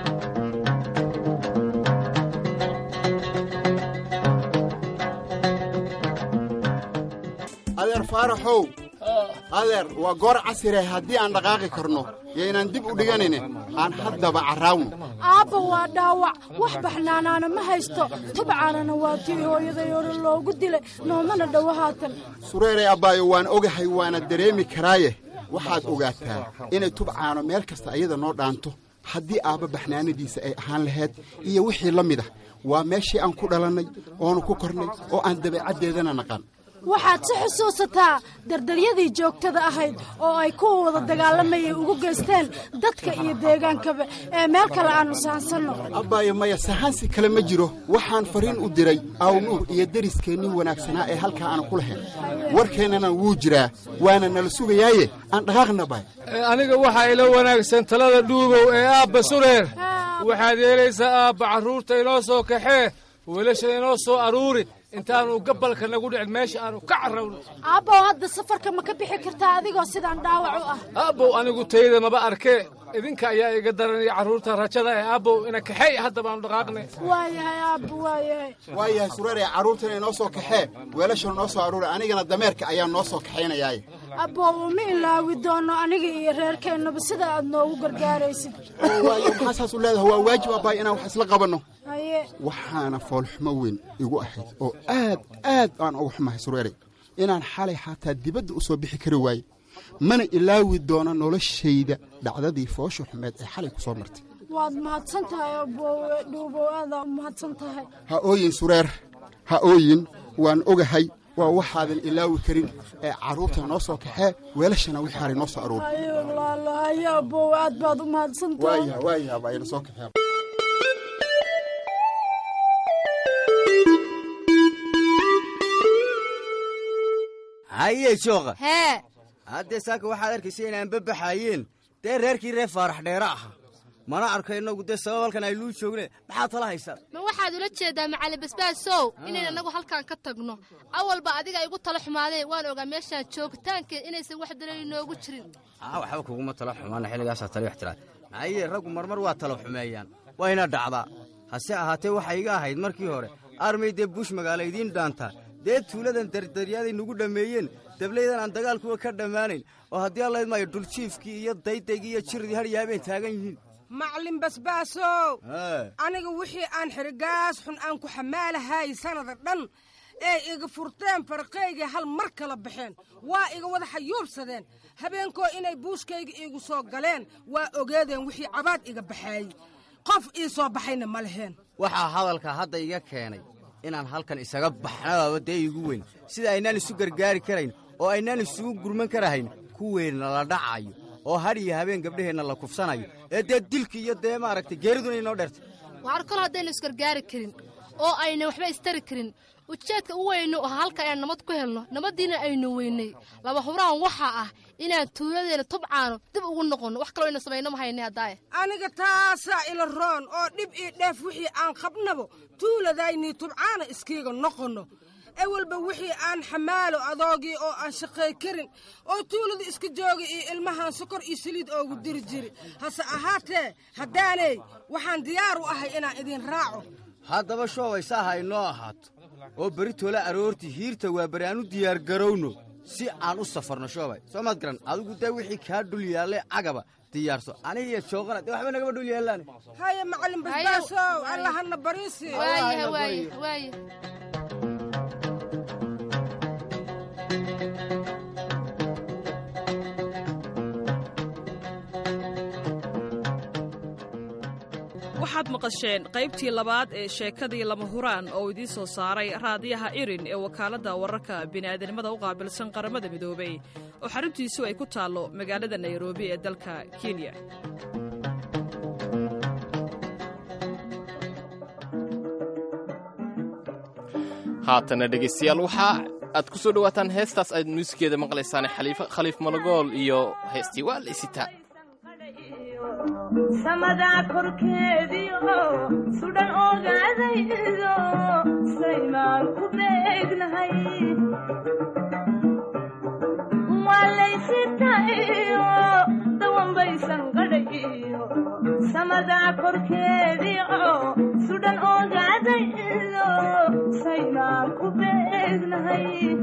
S22: adeer faaraxow adeer waa goor casire haddii aan dhaqaaqi karno yaynaan dib u dhiganaynin aan haddaba carraawno
S23: aabba waa dhaawac wax baxnaanaana ma haysto tubcaanana waa tii hooyaday hore loogu dilay noomana dhowo haatan
S22: sureeray abbaayo waan ogahay waana dareemi karaaye waxaad ogaataa inay tubcaano meel kasta ayada noo dhaanto haddii aabba baxnaanadiisa ay ahaan lahayd iyo wixii la mid ah waa meeshii aan ku dhalannay oonu ku kornay oo aan dabeecaddeedana naqan
S23: waxaad si xusuusataa dardaryadii joogtada ahayd oo ay kuwa wada dagaalamayay ugu geysteen dadka iyo deegaankaba ee meel kale aannu sahansanno
S22: abbaayo maya sahansi kale ma jiro waxaan fariin u diray awnuur iyo deriskeennin wanaagsanaa ee halkaa aanu ku lahayn warkeennana wuu jiraa waana nala sugayaaye aan dhaqaaqna baay
S24: aniga waxaa ila wanaagsan talada dhuubow ee aabba sureer waxaad yeelaysaa aabba carruurta inoo soo kaxee weelasha inoo soo aruuri intaanu gabalka nagu dhicin meesha aanu ka carrawno
S23: aabbow hadda safarka ma ka bixi kartaa adigoo sidaan dhaawac u ah
S24: aabbow anigu tayda maba arkee idinka ayaa iga daranaya carruurta rajada ee aabbow ina kaxeey hadda baanu dhaqaaqnay
S23: waayahay aabbo waayahay
S22: waayahay sureere carruurtana inoo soo kaxee weelashana noo soo aruuri anigana dameerka ayaa noo soo kaxaynayaaye
S23: abbow uma ilaawi doono aniga iyo reerkeennaba sida aad noogu gargaaraysid
S22: waayo maxaa saas u leedahay waa waajib abbaay inaan wax isla qabanno
S23: haye
S22: waxaana foolxumo weyn igu ahayd oo aad aad aan uga xumahay sureere inaan xalay xataa dibadda u soo bixi kari waaye mana ilaawi doono noloshayda dhacdadii foosha xumeed ee xalay ku soo martay
S23: waad mahadsan tahay abbowe dhuubow aadaa u mahadsan tahay
S22: ha ooyin sureer ha ooyin waan ogahay waa waxaadan ilaawi karin ee carruurta noo soo kaxee weelashana wixii haray noo soo aruuri
S23: haye walaala haye abbowe aad baad u mahadsan tahay
S22: waayaha waayaha baa ina soo kaxee
S25: haye jooqa
S26: hee
S25: haddee saaka waxaad arkaysa inaan babaxaayeen dee reerkii reer faarax dheere aha mana arko innagu dee sabab halkan aynuu joogne maxaad tala haysaa
S26: ma waxaad ula jeedaa macali basbaasow inayn annagu halkan ka tagno awalba adiga igu tala xumaadeen waan ogaa meeshaan joogitaankeed inaysan wax dareeri noogu jirin
S25: aa waxba kuguma tala xumaana xilligaasaa tali wax tiraa haye raggu marmar waa tala xumeeyaan wayna dhacdaa hase ahaatee waxay iga ahayd markii hore armay dee buush magaalo idiin dhaantaa dee tuuladan dardaryaday nagu dhammeeyeen dablaydan aan dagaalkuwa ka dhammaanayn oo haddii allayd maayo dhuljiifkii iyo daydaygii iyo jirdii hadhiyo habeen taagan yihiin
S3: maclin basbaasow aniga wixii aan xirigaas xun aan ku xamaalahay sannada dhan ee iga furteen farqaygii hal mar kala baxeen waa iga wada xayuubsadeen habeenkoo inay buushkayga iigu soo galeen waa ogeedeen wixii cabaad iga baxaayey qof ii soo baxayna ma leheen
S25: waxaa hadalka hadda iga keenay inaan halkan isaga baxnabaaba dee igu weyn sida aynaan isu gargaari karayn oo aynaan isugu gurman karahayn kuweenna la dhacayo oo hadhiyo habeen gabdhaheenna la kufsanayo ee dee dilki iyo dee maaragtay geeriduna inoo dheertay
S26: waxaan kol haddaynu isgargaari karin oo ayna waxba istari karin ujeedka u weyno oo halka ayaan nabad ku helno nabaddiina aynu weynay laba huraan waxaa ah inaan tuuladeena tubcaano dib ugu noqonno wax kaloo aynu samayno ma haynay haddaaye
S3: aniga taasaa ila roon oo dhib ii dheef wixii aan qabnabo tuuladaynii tubcaana iskiiga noqonno ewalba wixii aan xamaalo adoogii oo aan shaqay karin oo tuulada iska jooga iyo ilmahaan sokor iyo saliid oogu diri jiri hase ahaatee haddaanay waxaan diyaar u ahay inaan idin raaco
S25: haddaba shoobay saaha inoo ahaato oo beri toola aroortii hiirta waa beri aan u diyaargarowno si aan u safarno shoobay soo maad garan adigu dee wixii kaa dhul yaalle cagaba diyaarso anigiyo jooqana dee waxba nagama dhul yaallaane
S3: haya macalin basbaasow allahana bariisi
S26: waayaha waaye waaye
S21: waxaad maqasheen qaybtii labaad ee sheekadii lama huraan oo idiin soo saaray raadiyaha irin ee wakaaladda wararka bini'aadanimada u qaabilsan qaramada midoobey oo xaruntiisu ay ku taallo magaalada nairobi ee dalka kenya
S1: haatana dhegaystayaal waxaa aad ku soo dhowaataan heestaas aad muusikeeda maqlaysaan khaliif malagool iyo heestii waa la isitaa
S4: samadaa korkeediio sudhan ogaadaydo saymaan ku beegnahay waa laysitaiyo dawanbaysan gadhayiyo samadaa korkeediio sudhan ogaadaydo saymaan ku beegnahay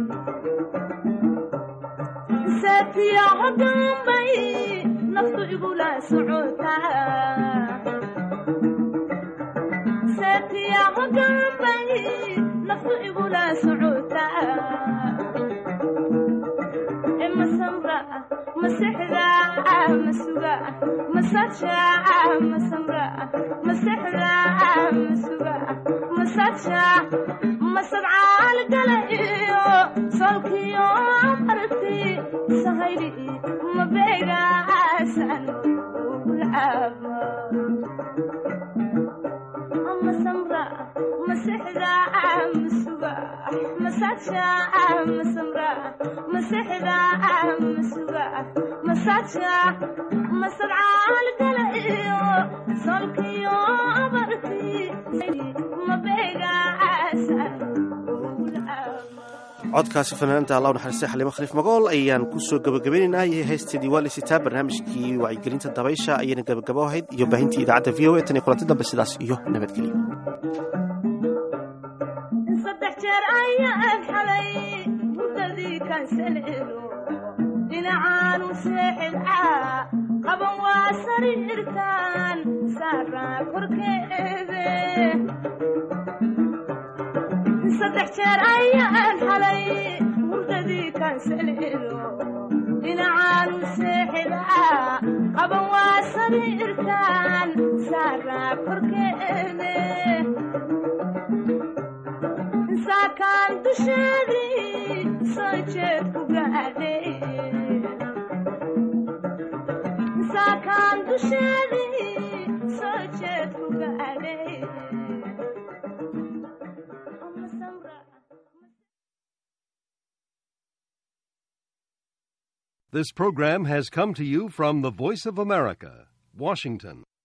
S4: saatiyaco dambay naftu igula socotasaatiyaco dambay naftu igula socotaa masamra masexda masuga masaja masamra masexda masuga masaja masadcaal gala iyo solkiyo arti sahayli mabeegaasan ugulcaaba masamra masexda masuga masaja masamra masexda masuga masaja masadcaal gala iyo solkiyo abarti mabeegaasan
S2: codkaasi fanaananta allah naxariista xaliimo khaliif magool ayaan ku soo gabagabaynaynaa iyo heesteedii waa laysitaa barnaamijkii wacyigelinta dabaysha ayayna gabagabo ahayd iyo baahintii idaacadda v o a tan iyo kulanti dambe sidaas iyo nabadgelyo
S4: saddex jeer ayaan xalay hurdadii kansalelo dhinacaanu seexidcaa qaban waa sariirtaan saaraa korkeede saddex jeer ayaan xalay hurdadii kansalelo dhinacaanu seexidcaa qaban waa sariirtaan saaraa korkeede saakaan dusheedii soo jeed ku gaadhay saakaan dusheedii soo jeed ku gaadhay
S5: This program has come to you from the Voice of America, Washington.